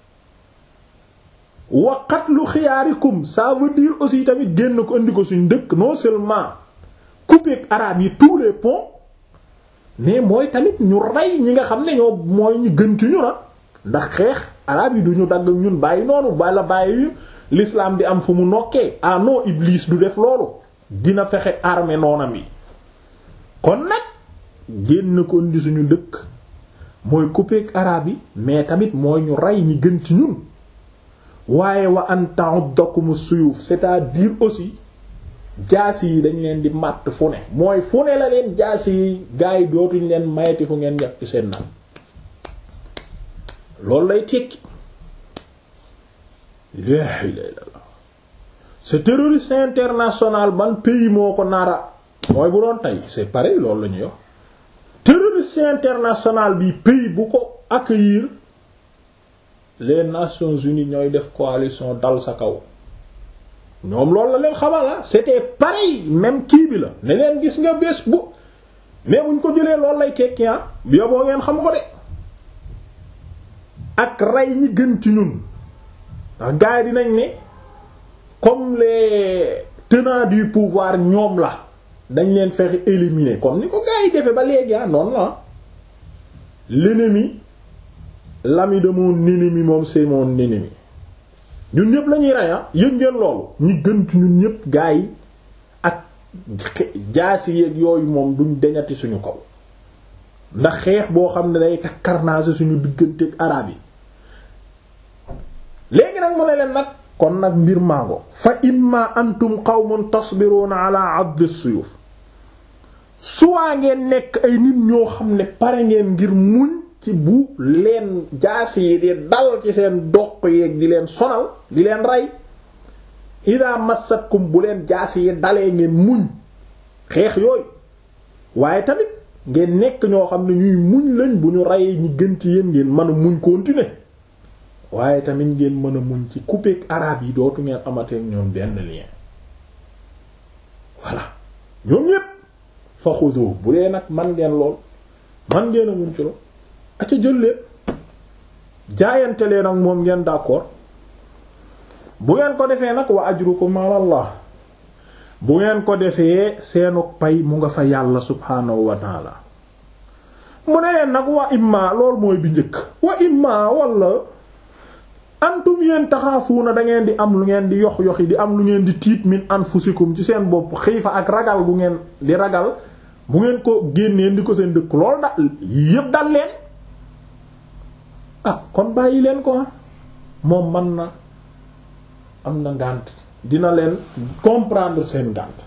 wa qatlu xiyaarikum ça veut dire aussi tamit génn ko indi ko suñ dëkk non seulement couper arabe yi tous les ponts mais mooy tamit ñu rey ñi nga xam ne ñoo mooy ñu gën ci ñu na ndax xeex arabe yi du ñu dagg ñun bàyyi noonu bala bàyyi l'islam di am fu mu nokkee ah non Iblis du def loolu dina fexe armée noonam yi kon nag génn ko indi suñu dëkk mooy couper arabe yi mais tamit mooy ñu rey ñi gën ci ñun waaye wa an ta'uddakum suyuf c'est-à-dire aussi jaasi yi dañ leen di màtt fu ne mooy fu ne la leen jaasi yi gaa yi dootuñ leen mayeti fu ngeen yàq ci seen naan loolu lay tekki laa ilaaha illallaah c'est terroriste international ban pays moo ko nara mooy bu doon tey c'est pareil loolu la ñuy wax terroriste international bi pays bu ko accueillir les Nations Unies ñooy def coalition dal sa kaw ñoom loolu la leen xamal la c'était pareil même kii bi la ne leen gis nga bés bu mais buñ ko jëlee loolu lay tekki ah bi boo ngeen xam ko de ak rey ñi gën ci ñun ndax gars yi dinañ ne comme les tenants du pouvoir ñoom la dañ leen fexe éliminer comme ni ko gars yi defee ba léegi ah noonu la l'ennemi l'ami de mon ennemi moom c'est mon ennemi ñun ñëpp la ñuy rey ah yëg ngeen loolu ñi gën ci ñun ñëpp gars yi ak jaasi yeeg yooyu moom duñ deñati suñu kaw ndax xeex boo xam ne day takkarnaase suñu digganteeg araab yi léegi nag mu ne leen nag kon nag mbir mango fa imma antum qawmun tasbiruna ala add as-suyuf suwaa ngeen nekk ay nit ñoo xam ne pare ngeen ngir muñ ci bu leen jaasi yi di dal ci seen doq yeeg di leen sonal di leen rey ida massatkum bu leen jaasi yi dalee ngeen muñ xeex yooyu waaye tamit ngeen nekk ñoo xam ne ñuy muñ lañ bu ñu reyee ñi gën ci yéen ngeen mën a muñ continuer waaye tamit ngeen mën a muñ ci couper arabe yi dootu ngeen amateek ñoom benn lien voilà ñoom ñépp fa xudu bu dee nag man ngeen lool man ngeen a muñ ci lool aca jël leen jaayante leen ak moom ngeen d'accord bu ngeen ko defee nag wa ajrukum ala Allah bu ngeen ko defee seenu pay mu nga fa yàlla subhaanahu wa taala mu ne leen nag wa imma lool mooy bi njëkk wa imma walla antum yéen taxaafuuna da ngeen di am lu ngeen di yox yoxi di am lu ngeen di tiit min anfusikum ci seen bopp xiifa ak ragal bu ngeen di ragal bu ngeen ko génneen di ko seen dëkk lool da yépp dal leen ah kon bàyyi leen ko moom man na am na ngànt dina leen comprendre seen ngànt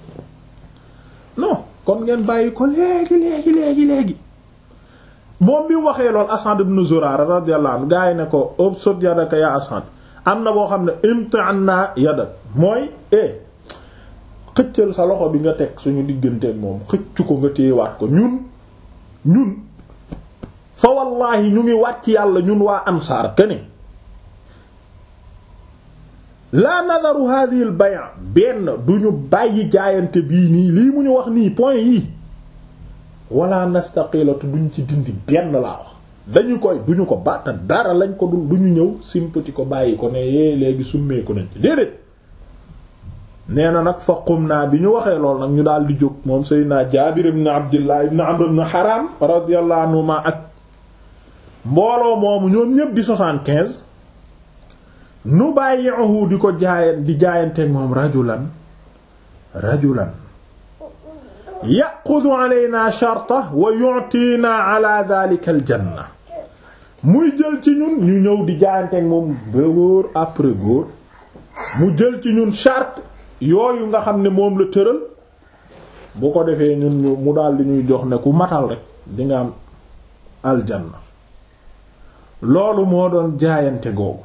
non kon ngeen bàyyi ko léegi léegi léegi léegi moom bi mu waxee lool Asad ibn Zurara radiyallahu anhu gaa yi ne ko ubsut yadaka ya Asad am na boo xam ne imti'anna yadak mooy eh xëccal sa loxo bi nga teg suñu digganteeg moom xëccu ko nga téyewaat ko ñun ñun fa wallahi ñu ngi wàcc yàlla ñun waa ansaar kene la nadaru hadhihi al bay' benn duñu bàyyi jaayante bii nii lii mu ñu wax nii point yii wala nastaqilatu duñ ci dindi benn laa wax dañu koy duñu ko bàtta dara lañ ko dul duñu ñëw simpati ko bàyyi ko ne yee léegi summeeku nañ ci déedéet nee na nag fa qum naa bi ñu waxee lool nag ñu daal di jóg moom Seydina Jaabir ibn Abdullah ibn Amr ibn Haram radiyallahu anhuma ak mbooloo moomu ñoom ñépp di soixante-quinze nu bàyyi'uhu di ko jaayan di jaayanteeg moom rajulan rajulan yaqudu alayna sharta wa yu'tina ala dhalika al janna muy jël ci ñun ñu ñëw di jaayanteeg moom ba góor après góor mu jël ci ñun charte yooyu nga xam ne moom la tëral bu ko defee ñun ñu mu daal di ñuy jox ne ku matal rek di nga am aljanna loolu moo doon jaayante googu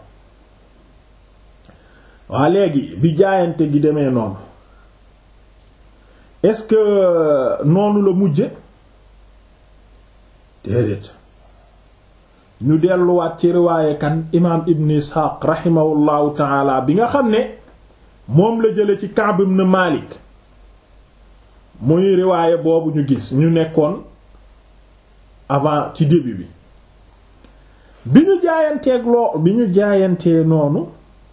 waa léegi bi jaayante gi demee noonu est-ce que noonu la mujje déedéet ñu delluwaat ci riwaaye kan imaam ibn isxaaq raximahullahu taala bi nga xam ne moom la jële ci Ka'b ibn Malik muy riwaaye boobu ñu gis ñu nekkoon avant ci début bi bi ñu jaayanteeg loo bi ñu jaayantee noonu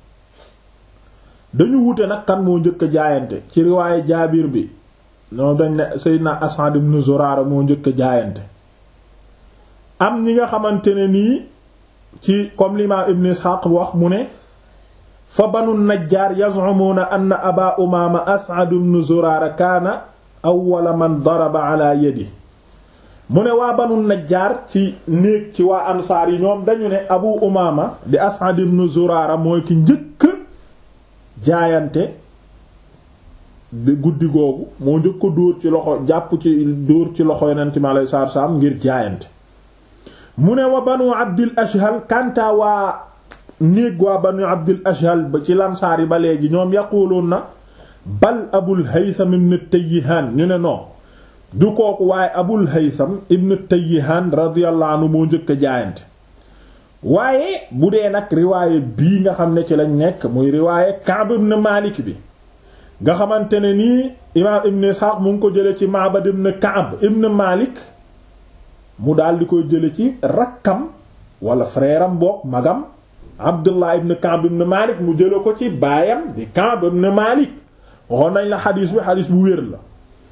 dañu wute nag kan moo njëkk a jaayante ci riwaaye jaabir bi ñoom dañ ne Seydina Asad ibn Zurara moo njëkk a jaayante am ñi nga xamante ne nii ci comme l'imam Ibn Ishaq wax mu ne fa banu najjaar yaz'umuna anna aba umaama As'ad ibn Zurara kaana awwala man daraba ala yadi mu ne waa banu najjaar ci néeg ci waa ansaar yi ñoom dañu ne abu umaama di As'ad ibn Zurara mooy ki njëkk jaayante guddi googu moo njëkk ko dóor ci loxo jàpp ci dóor ci loxo yonent mi alayhi salaatu salaam ngir jaayante mu ne wa banu abdil ashhal kanta waa néeg waa banu abdil ashhal ba ci lansaar yi ba léegi ñoom yaquluun na bal abul haytham ibn tayyihaan ñu ne non du kooku waaye abul haytham ibn tayyihaan radiyallahu anhu moo njëkk a jaayante waaye bu dee nag riwaaye bii nga xam ne ci lañ nekk muy riwaaye Ka'b ibn Malik bi nga xamante ne nii imaam ibn Ishaq mu ngi ko jële ci Ma'bad ibn Ka'b ibn Malik mu daal di koy jële ci rakkam wala frère am boog magam Abdullah ibn Ka'b ibn Malik mu jële ko ci baayam di Ka'b ibn Malik waxoon nañ la xadiis bi xadiis bu wér la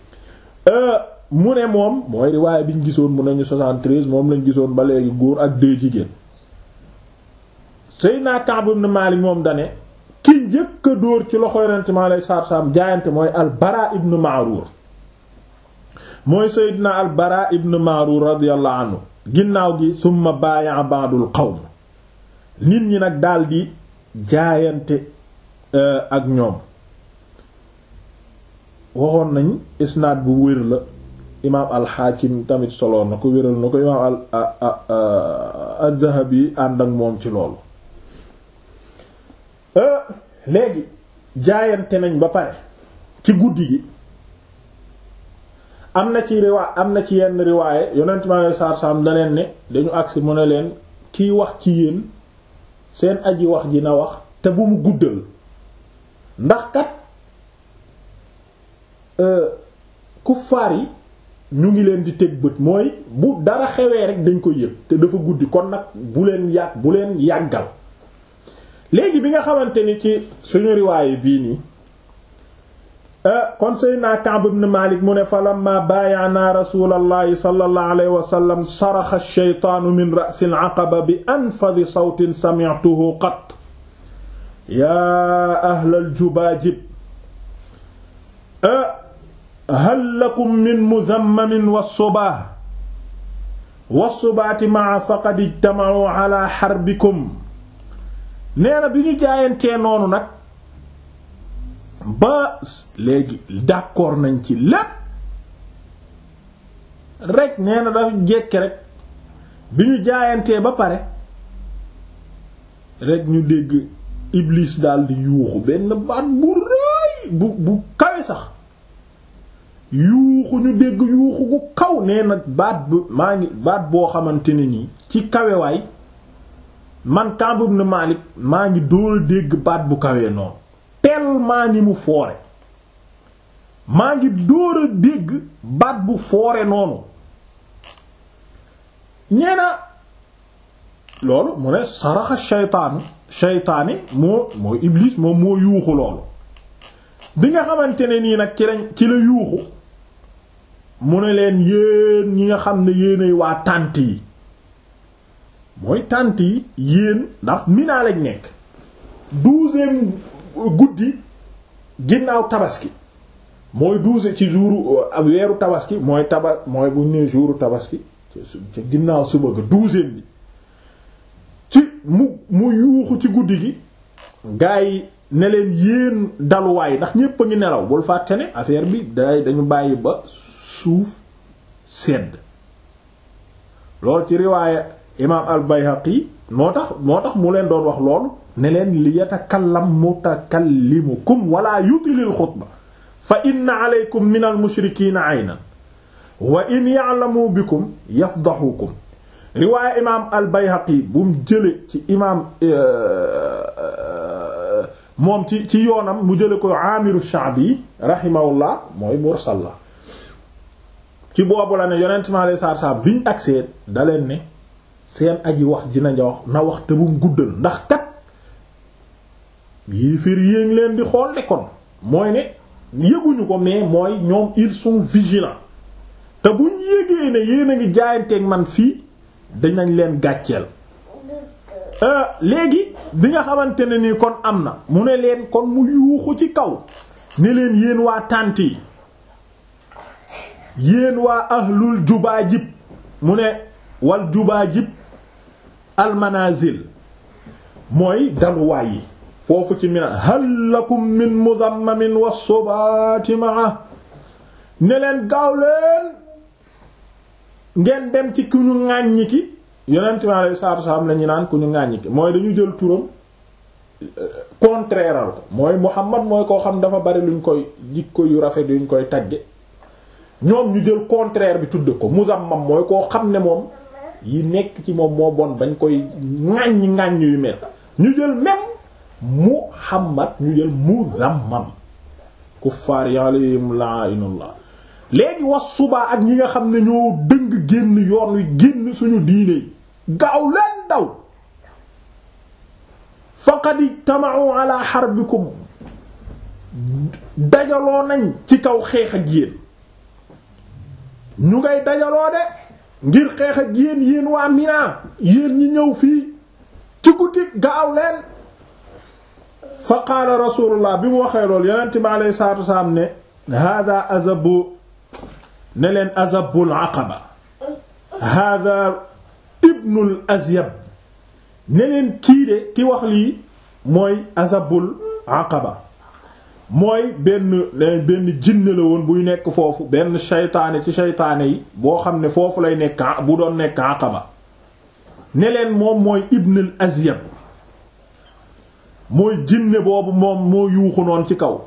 mu ne moom mooy riwaaye bi ñu gisoon mu nañu 73 moom lañ gisoon ba léegi góor ak deux jigéen Seydina Ka'b ibn Malik moom dane ki njëkk a dóor ci loxo yonent mi alayhi salaatu salaam jaayante mooy al-Bara ibn Ma'rur mooy Seydina al-Bara ibn Ma'rur radiyallahu anhu ginnaaw gi summa baaya'a ba'dul qawm nit ñi nag daldi jaayante ak ñoom waxoon nañ isnaad bu wér la imaam al-Hakim tamit soloon na ko wéral na ko imaam al-Dhahabi ànd ak moom ci loolu léegi jaayante nañ ba pare ci guddi gi am na ci riwaay am na ci yenn riwaaye yonent mi alei saatu salaam da leen ne dañu agsi mu ne leen kiy wax ci yéen seen aji wax ji na wax te bu mu guddal ndax kat kuffaar yi ñu ngi leen di teg bët mooy bu dara xewee rek dañ ko yëg te dafa guddi kon nag bu leen yàgg bu leen yàggal léegi bi nga xamante ni ci suñu riwaaye bii nii kon Seydina Ka'b ibn Malik mu ne fa lamma baayaana rasulallahi sallallahu alayhi wa sallam saraxa ash-shaytaanu min ra'si al-aqaba bi anfadi sawtin sami'tuhu qat yaa ahlal jubaajib hal lakum min muzammamin was-subaah was-subaati ma'a faqad ijtama'u ala harbikum nee na bi ñu jaayantee noonu nag ba léegi d'accord nañ ci lépp rek nee na dafa jekke rek bi ñu jaayantee ba pare rek ñu dégg Iblis daal di yuuxu benn baat bu rëy bu bu kawe sax yuuxu ñu dégg yuuxu gu kaw nee na baat bu maa ngi baat boo xamante ne nii ci kawewaay man Ka'b ibn Malik maa ngi dóor a dégg baat bu kawee noonu tellement ni mu foore maa ngi dóor a dégg baat bu foore noonu ñeena loolu mu ne saraxa shaytaanu shaytaani moo mooy iblis moom moo yuuxu loolu bi nga xamante ne nii nag ci lañ ci la yuuxu mu ne leen yéen ñi nga xam ne yéenay waa tànt yi mooy tànt yi yéen ndax Mina lañ nekk douzième guddi ginnaaw tabaski mooy douze ci jour weeru tabaski mooy taba mooy bu ñu nee jouru tabaski ca ginnaaw suba ga douzième bi ci mu mu yuuxu ci guddi gi gaa yi ne leen yéen daluwaay ndax ñépp a ngi nelaw bul fàtte ne affaire bi day dañu bàyyi ba suuf sedd loolu ci riwaaya imaam al-Bayhaqi moo tax moo tax mu leen doon wax loolu ne leen li yatakallam mutakallimukum wala yutilil xutba fa inna alaykum min al-mushrikiina aynan wa in ya'lamu bikum yafdahukum riwaaya imaam al-Bayhaqi bu mu jële ci imaam moom ci ci yoonam mu jële ko Aamiru Sha'bi rahimahullah mooy mursal la ci boobu la ne yonent mi alayhi salaatu salaam biñ agsee da leen ne seen aji wax dina wax na wax te bu mu guddal ndax kat yéeféer yéeng leen di xool de kon mooy ne yëguñu ko mais mooy ñoom ils sont vigilants te buñ yégee ne yéen a ngi jaayanteeg man fii dinañ leen gàcceel léegi bi nga xamante ne nii kon am na mu ne leen kon mu yuuxu ci kaw ne leen yéen waa tànt yi yéen waa ahlul jubaajib mu ne wal jubaajib almanazil mooy daluwaay yi foofu ci mina hal lakum min muzammamin wa subaati maa ne leen gaaw leen ngeen dem ci ku ñu ŋàññi ki yonent mi alayhi salaatu salaam la ñu naan ku ñu ŋàññi ki mooy dañu jël turam contraire ko mooy Muhammad mooy koo xam dafa bari luñ koy jikko yu rafet yuñ koy tagge ñoom ñu jël contraire bi tudde ko muzammam mooy koo xam ne moom yi nekk ci moom moo bon bañ koy ŋàññi ŋàññ yu mel ñu jël même Muhammad ñu jël muzammam kuffaar yi alayhim la'inullah léegi was subaa ak ñi nga xam ne ñoo dëng génn yoon wi génn suñu diine yi gaaw leen daw faqad ijtama'u ala harbikum dajaloo nañ ci kaw xeex ak yéen ñu ngay dajaloo de ngir xeex ak yéen yéen waa Mina yéen ñi ñëw fii ci guddi gaaw leen fa qaala rasulullah bi mu waxee loolu yonent bi alayhi salaatu wasalaam ne hada azabu ne leen azabul aqaba hada ibnul azyab ne leen kii de ki wax lii mooy azabul aqaba mooy benn benn jinne la woon buy nekk foofu benn shaytaane ci shaytaane yi boo xam ne foofu lay nekk bu doon nekk aqaba ne leen moom mooy ibnul azyab mooy jinne boobu moom moo yuuxu noonu ci kaw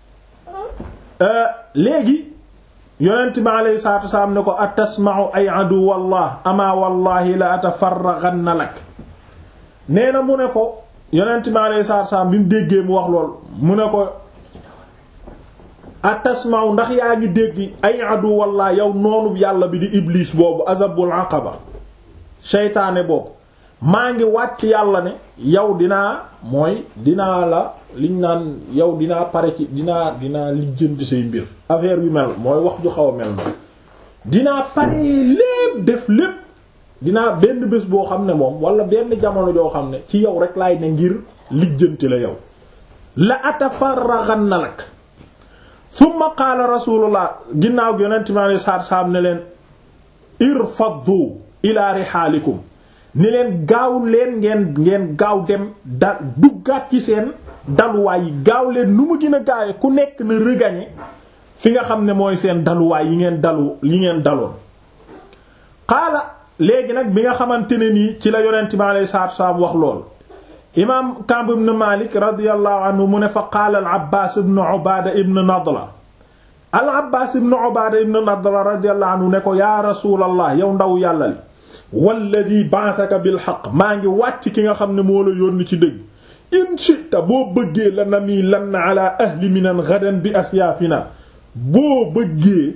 léegi yonent bi alayhi salaatu wasalaam ne ko atasma'u ay adu wallah ama wallahi la atafarraghanna lak nee na mu ne ko yonent bi alayhi salaatu wasalaam bi mu déggee mu wax lool mu ne ko atasma'u ndax yaa ngi dégg ay adu wallah yow noonu yàlla bi di iblis boobu azabul aqaba seytaane boobu maa ngi wàcc yàlla ne yow dinaa mooy dinaa la liñ naan yow dinaa pare ci dinaa dinaa lijjanti say mbir affaire yu mel mooy wax ju xaw a mel noonu dinaa pare lépp def lépp dinaa benn bés boo xam ne moom wala benn jamono joo xam ne ci yow rek laay ne ngir lijjanti la yow la atafarraghanna lak summa qaala rasulullah ginnaaw gi yonent mi alei saatu salaam ne leen irfaddu ila rihaalikum ni leen gaaw leen ngeen ngeen gaaw dem da duggaat ci seen daluwaay yi gaaw leen nu mu gën a gaawe ku nekk na regagner fi nga xam ne mooy seen daluwaay yi ngeen dalu yi ngeen daloon xaala léegi nag bi nga xamante ne nii ci la yonent bi alayhi salaatu wasalaam wax lool imaam Ka'b ibn Malik radiyallahu anhu mu ne fa qaala al Abbaas ibn Ubaada ibn Nadla al Abbaas ibn Ubaada ibn Nadla radiyallahu anhu ne ko yaa rasuulallah yow ndaw yàlla li walladi ba'athaka bil haqq maa ngi wàcc ki nga xam ne moo la yónni ci dëgg in shi'ta boo bëggee la nami lan ala ahli minan gadan bi asyaafina boo bëggee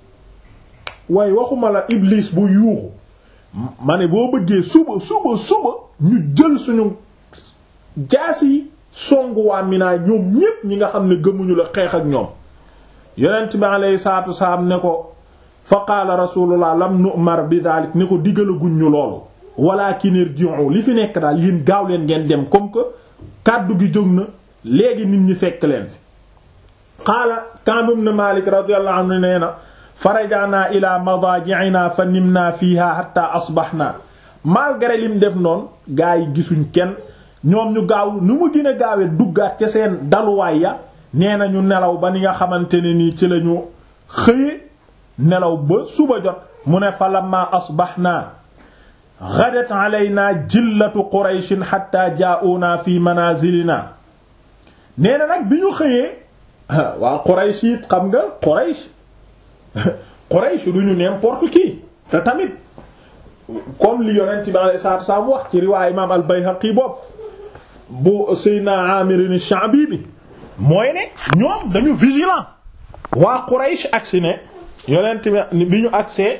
waaye waxuma la iblis bu yuuxu ma ne boo bëggee suba suba suba ñu jël suñu jaas yi songu waa Mina ñoom ñépp ñi nga xam ne gëmuñu la xeex ak ñoom yonent bi alayhi salaatu wasalaam ne ko fa qaala rasulullah lam nu'mar bi daalik ne ko digalaguñ ñu loolu walakin irji'u li fi nekk daal yéen gaaw leen ngeen dem comme que kàddu gi jóg na léegi nit ñi fekk leen fi qaala Ka'b ibn Malik radiyallahu anhu nee na farajaana ila madaji'ina fa nimna fiha hatta asbahna malgré lim def noonu gaa yi gisuñ kenn ñoom ñu gaaw nu mu gën a gaawee duggaat ca seen daluwaay ya nee na ñu nelaw ba ni nga xamante ne nii ci lañu xëye nelaw ba suba jot mu ne fa lamma asbahna ghadat alayna jillatu qurayshin hatta jaa'una fi manazilina nee na nag bi ñu xëyee waa quraysh it xam nga quraysh quraysh du ñu n'importe qui te tamit comme li yonent bi alayhi salaatu wasallam wax ci riwaaya imaam al-Bayhaqi bopp bu Seydina Amir ash-Sha'bi bi mooy ne ñoom dañu vigilant waa Quraysh agsi ne yonent bi ñu agsee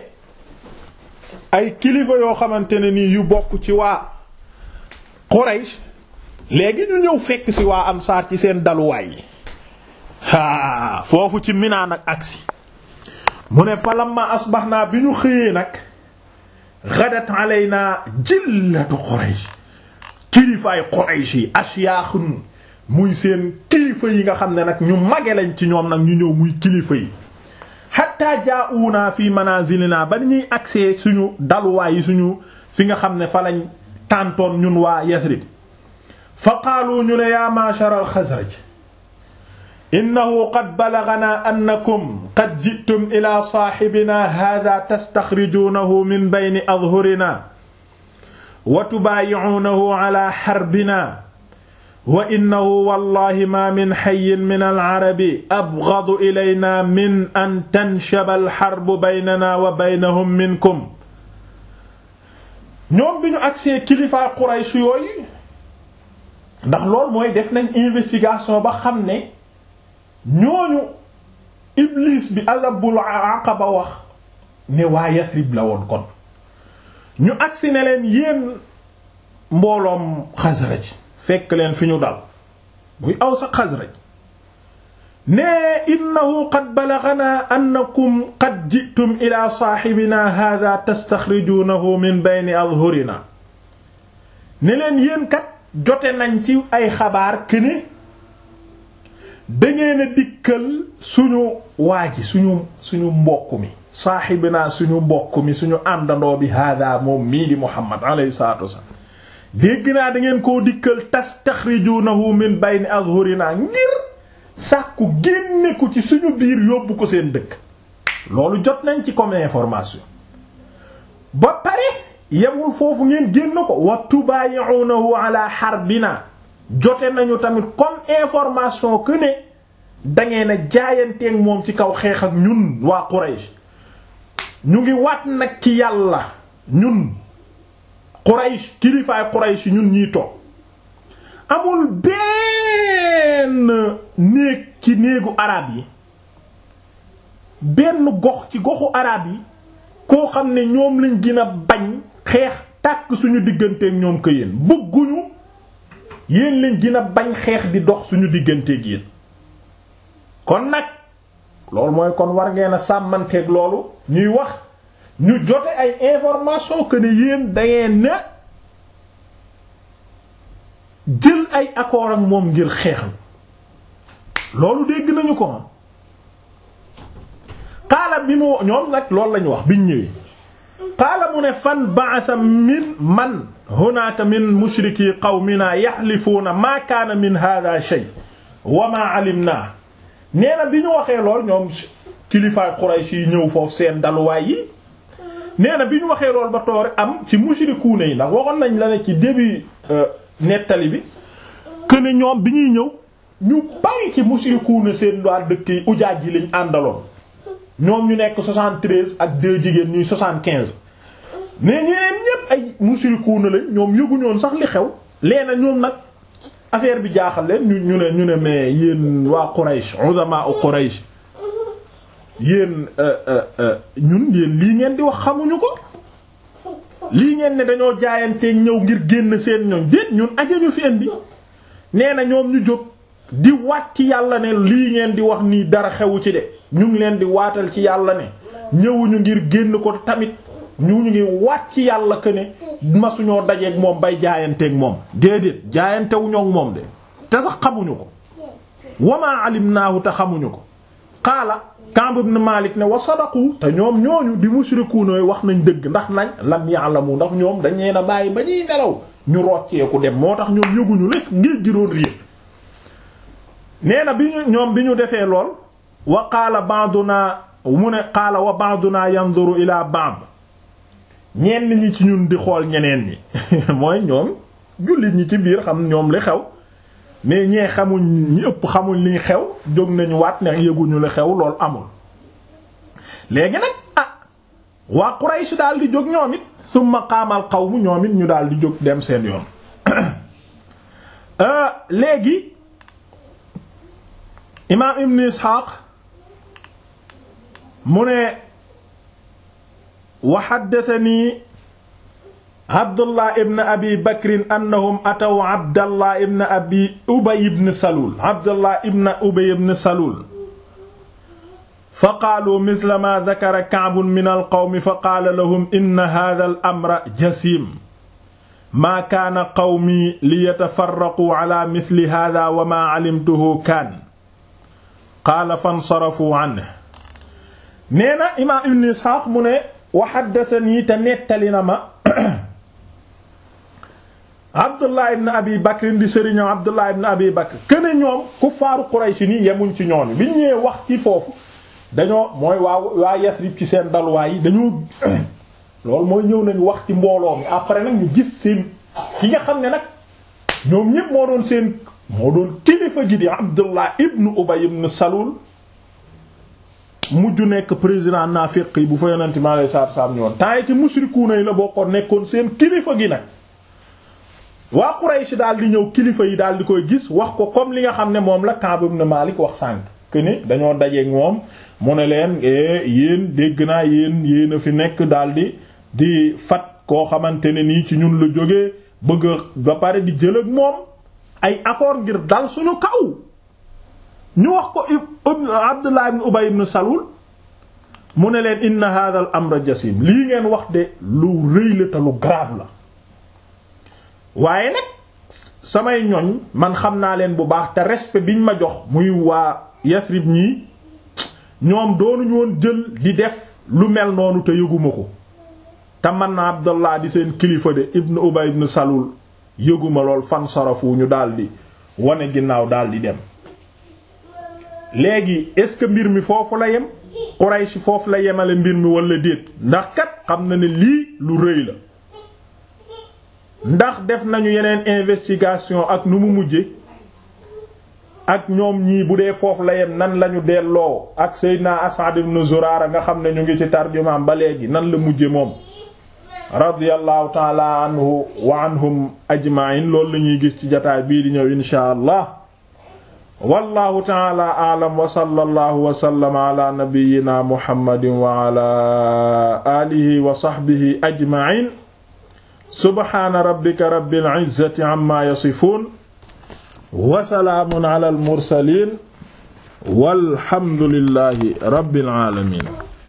ay kilifa yoo xamante ne nii yu bokk ci waa Quraysh léegi ñu ñëw fekk ci waa Ansaar ci seen daluwaay yi haa foofu ci Mina nag agsi mu ne fa lamma asbaxnaa bi ñu xëyee nag ghadat alayna jillatu Quraysh kilifaay Quraysh yi ashyaakhun muy seen kilifa yi nga xam ne nag ñu mage lañ ci ñoom nag ñu ñëw muy kilifa yi hatta jaa'una fi manazilina ba ñuy agsee suñu daluwaay yi suñu fi nga xam ne fa lañ tàntoon ñun waa Yathrib fa qaalu ñu ne yaa ma'shar al-Khazraj innahu qad balaghana annakum qad ji'tum ila sahibina hadha tastakhrijunahu min bayni adhhurina wa tubaayi'uunahu ala harbina wa innahu wallahi ma min hayyin min al-arabi abghadu ilayna min an tanshaba al-harbu baynana wa baynahum minkum ñoom bi ñu agsee kilifaay Quraysh yooyu ndax loolu mooy def nañ investigation ba xam ne ñooñu Iblis bi azabul aqaba wax ne waa Yasrib la woon kon ñu agsi ne leen yéen mbooloom Xasraj fekk leen fi ñu dal muy aw sa Xasraj ne innahu qad balaghana annakum qad ji'tum ila saaxibina hadha tastaxrijunahu min bayni adhurina ne leen yéen kat jote nañ ci ay xabaar këne dangeen a dikkal suñu waa ji suñu suñu mbokk mi saaxibina suñu mbokk mi suñu àndandoo bi hada moom mii di Muhammad alayhi salatu wasallam dégg naa da ngeen koo dikkal tastaxrijunahu min bayni azhurina ngir sàkku génne ko ci suñu biir yóbbu ko seen dëkk loolu jot nañ ci comme information ba pare yemul foofu ngeen génn ko wa tubayi'unahu ala harbina jote nañu tamit comme information que ne dangeen a jaayanteeg moom ci kaw xeex ak ñun waa Quraysh ñu ngi waat nag ci yàlla ñun Quraysh kilifaay Quraysh ñun ñiy toog amul benn néeg ci néegu arab yi benn gox ci goxu arab yi koo xam ne ñoom lañ gën a bañ xeex tàkk suñu digganteeg ñoom ko yéen bëgguñu yéen lañ gën a bañ xeex di dox suñu digganteeg yéen kon nag loolu mooy kon war ngeen a sàmmanteeg loolu ñuy wax ñu jote ay information que ne yéen dangeen na jël ay accord ak moom ngir xeexal loolu dégg nañu ko moom xaala bi mu ñoom nag loolu lañu wax biñ ñëwee qaala mu ne fan ba'atha min man hunaaka min mushriki qawmina yaxlifuuna maa kaana min hada shay wa maa alimna nee na bi ñu waxee lool ñoom kilifaay Quraysh yi ñëw foofu seen daluwaay yi nee na bi ñu waxee lool ba toore am ci mushrikuuna yi ndax waxoon nañ la ne ci début nettali bi que ne ñoom bi ñuy ñëw ñu bari ci mushrikuuna seen waa dëkk yi ujaaj yi lañ àndaloon ñoom ñu nekk 73 ak deux jigéen ñuy 75 mais ñeneen ñépp ay mushrikuuna lañ ñoom yëguñoon sax li xew leena ñoom nag affaire bi jaaxal leen ñu ñu ne ñu ne mais yéen waa Quraysh uzama u Quraysh yéen ñun yéen lii ngeen di wax xamuñu ko lii ngeen ne dañoo jaayanteeg ñëw ngir génn seen ñoñ déet ñun ajañu fi indi nee na ñoom ñu jóg di waat ci yàlla ne lii ngeen di wax nii dara xewu ci de ñu ngi leen di waatal ci yàlla ne ñëwuñu ngir génn ko tamit ñu ñu ngi waat ci yàlla que ne masuñoo dajeeg moom bay jaayanteeg moom déedéet jaayantewuñoo ak moom de te sax xamuñu ko wamaa alimnaahu te xamuñu ko qaala Ka'b ibn Malik ne wa sadaqu te ñoom ñooñu di mushrikuuna wax nañ dëgg ndax nañ lam ya'lamu ndax ñoom dañ leen a bàyyi ba ñuy nelaw ñu rocceeku dem moo tax ñoom yëguñu lekk ngir gi doon riir nee na bi ñu ñoom bi ñu defee lool wa qaala ba'duna mu ne qaala wa ba'duna yanzuru ila ba'd ñenn ñi ci ñun di xool ñeneen ñi mooy ñoom jullit ñi ci biir xam ñoom li xew mais ñee xamuñ ñi ëpp xamuñ li xew jóg nañu waat ne yëguñu li xew loolu amul léegi nag ah waa Quraysh daal di jóg ñoom it summa qaamal qawmu ñoom it ñu daal di jóg dem seen yoon léegi imaam Ibn Ishaq mu ne wa haddathani Abdullah ibn Abi Bakr annahum ataw Abdallah ibn Abi Ubay ibn Salul Abdallah ibn Ubay ibn Salul fa qaalu mithla ma dhakara Ka'b min al-qawmi fa qaala lahum inna hadha al-amra jasim ma kaana qawmi liyatafarraqu ala mithli hadha wa ma alimtuhu kaan qaala fansarafu anhu nee na imaam Ibn Isxaaq mu ne wa haddathanii te nettali na ma Abdullah ibn Abi Bakr di sëriñam Abdullah ibn Abi Bakr këne ñoom kuffaaru Quraysh nii yemuñ ci ñooñu bi ñëwee wax ci foofu dañoo mooy waa waa Yasrib ci seen dalwaay yi dañoo loolu mooy ñëw nañu wax ci mbooloo mi après nag ñu gis seen ki nga xam ne nag ñoom ñépp moo doon seen moo doon kilifa gi di Abdullah ibn Ubay ibn Salul mujj nekk président naafiq yi bu fa yonente mi alayhi salaatu salaam ñëwoon temps yi ci mushrikuuna yi la bokkoon nekkoon seen kilifa gi nag waa Quraysh daal di ñëw kilifa yi daal di koy gis wax ko comme li nga xam ne moom la Ka'b ibn Malik wax sànq que ni dañoo dajeeg moom mu ne leen yéen dégg naa yéen yéen a fi nekk daal di di fat koo xamante ne nii ci ñun la jógee bëgg ba pare di jël ak moom ay accord ngir dal suñu kaw ñu wax ko Abdullah ibn Ubay ibn Salul mu ne leen inna hadha al amra jasim lii ngeen wax de lu rëy la te lu grave la waaye nag samay ñoñ man xam naa leen bu baax te respect biñ ma jox muy waa Yasrib ñii ñoom doonuñu woon jël di def lu mel noonu te yëguma ko te man na Abdullah di seen kilifa de ibn Ubay ibn Salul yëguma lool fan sarafu ñu daldi wane ginnaaw daldi dem léegi est-ce que mbir mi foofu la yem Quraysh foofu la yemale mbir mi wala déet ndax kat xam na ne lii lu rëy la ndax def nañu yeneen investigation ak nu mu mujje ak ñoom ñii bu dee foofu la yem nan lañu delloo ak Seydina Asad ibn Zurara nga xam ne ñu ngi ci tarjumaam ba léegi nan la mujje moom radiyallahu taala anhu wa anhum ajma'in loolu la ñuy gis ci jataay bii di ñëw inshaa allah wallahu taala a'lam wa sallallahu wa sallama ala nabiyyina muhammadin wa ala alihi wa sahbihi ajma'in subhana rabbika rabbil izzati amma yasifun wa salaamun ala al mursalin walhamdulillahi rabbil alamin